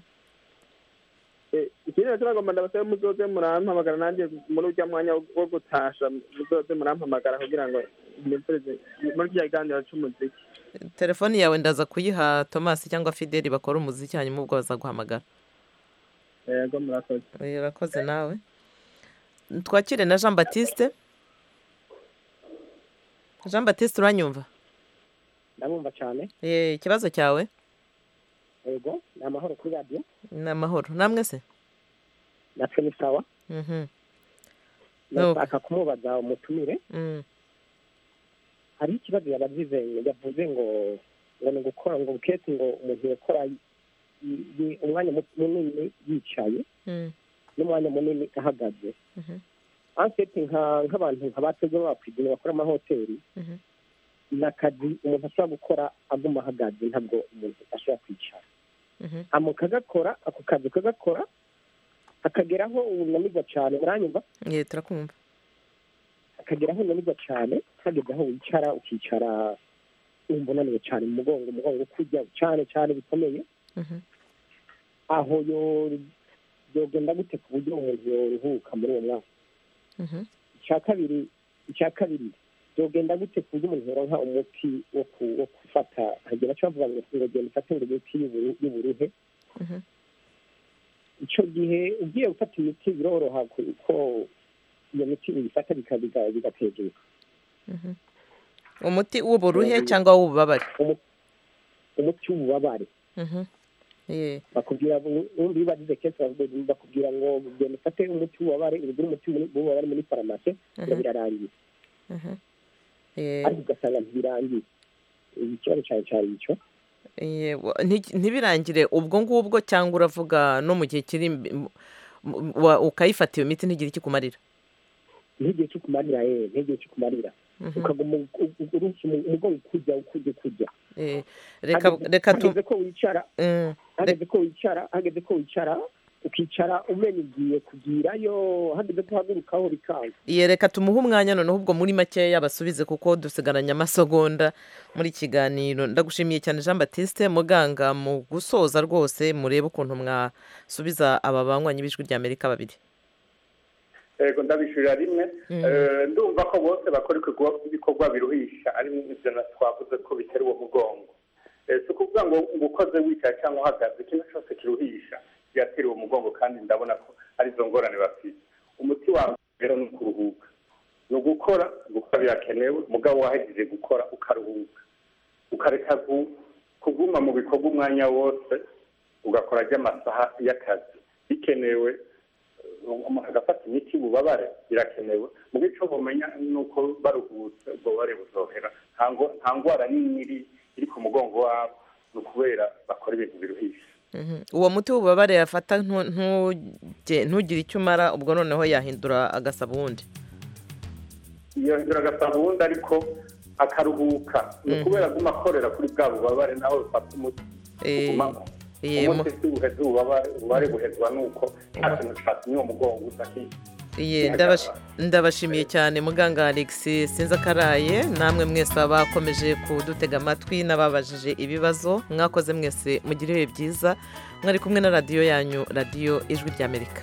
Eh, ikindi nacyo nagomba ndabasabe muzoze murampamagara nanjye muri ujya mwanya wo- wo gutasha muzoze murampamagara kugira ngo nivurize muri kiriya kiganiro cy'umuziki telefone yawe ndaza kuyiha tomasi cyangwa fideli bakora umuziki hanyuma ubwo bazaguhamagara yego murakoze urakoze nawe twakire na jean batiste jean batiste uranyumva ndamwumva cyane Eh, ikibazo cyawe yego ni amahoro kuri radiyo ni amahoro namwe se natwe ni sawa Mhm. ndashaka kumubaza umutumire Mm. hari ikibazo yabagize yavuze ngo ngo ni gukora ngo bukete ngo umuntu yakora i- i- umwanya mu- munini yicaye Mm. n'umwanya munini ahagaze Mhm. anseti nka- nk'abantu nka bateze bapidini bakora amahoteli Mhm. ni akazi umuntu ashobora gukora aguma ahagaze ntabwo umuntu ashobora kwicara Mhm. amuka agakora ako kazi kagakora akageraho unanirwa cyane muranyumva Eh, turakumva akageraho unanirwa cyane hageze aho wicara ukicara wumva unaniwe cyane mu mugongo umugongo ukujya cyane cyane bikomeye Mhm. aho yo- yogenda gute ku buryo umuntu yoruhuka muri uwo mwaka Mhm. icya kabiri icya kabiri yogenda gute ku buryo umuntu yoronka umuti wo ku- wo gufata hagira icyo bavuga ngo ngo genda ufate ngo imiti y'uburu- y'uburuhe Mhm. icyo gihe ugiye gufata imiti biroroha kuko iyo miti uyifata bika- bika- bigateguka Mhm. umuti w'uburuhe cyangwa w'ububabare umuti w'ububabare Mhm. Eh, bakubwira ubundi iyo bagize kesi bavuga- bakubwira ngo genda ufate umuti w'ububabare urugura umuti w'ububabare muri farumasi ngo Mhm. birarangira Mhm. Eh, ariko ugasanga ntibirangiye ikibazo cyane cyane icyo eh, wa- nti- ntibirangire ubwo ngubwo cyangwa uravuga no mu gihe kiri imbi- mu- mu- wa- ukayifata iyo miti ntigire ikikumarira n'igihe cyo kumarira yewe n'igihe cyo kumarira Mhm. ukaguma u- u- urushye umu- umugongo ukujya ukujya ukujya Eh, reka Hageze- reka tu hageze ko wicara Mm. hageze ko wicara hageze ko wicara ukicara umenya ugiye kugirayo hageze ko uhagurukaho bikanga Iye, reka tumuhe umwanya noneho ubwo muri makeya basubize kuko dusigaranye amasegonda muri kiganiro ndagushimiye cyane jean batiste muganga mu gusoza rwose murebe ukuntu mwasubiza aba banywanyi b'ijwi ry'amerika babiri yego ndabishyurira rimwe Eh, ndumva ko bose bakora ibikorwa- ibikorwa biruhisha ari ibyo na twavuze ko bitera uwo mugongo Eh, si ukuvuga ngo ngo ukoze wicaye cyangwa uhagaze ikintu cyose kiruhisha byatera uwo mugongo kandi ndabona ko arizo ngorane bafite umuti wa mbere ni ukuruhuka ni ugukora gukora birakenewe mugabo wahejeje gukora ukaruhuka ukareka gu- kuguma mu bikorwa umwanya wose ugakora ry'amasaha y'akazi bikenewe umuntu agafata imiti y'ububabare birakenewe mu bice bumenya ni uko baruhutse ububabare buzohera nta ngo- nta ndwara nini iri iri ku mugongo wabo ni ukubera bakora ibintu biruhisha Mhm. uwo muti w'ububabare yafata ntu- ntuge- ntugire icyo umara ubwo noneho yahindura agasaba uwundi yongera agasaba ubundi ariko akaruhuka ni ukubera aguma akorera kuri bwa bubabare nawe bufata umuti Eh, uguma- umunsi tuwuhe zuba wari guhezwa nuko nta kintu cyatumye uwo mugongo udakika Iye, ndabash- ndabashimiye cyane muganga alex sinzi akaraye namwe mwese abakomeje kudutega amatwi n'ababajije ibibazo mwakoze mwese mugire ibihe byiza mwari kumwe na radiyo yanyu radiyo ijwi ry'amerika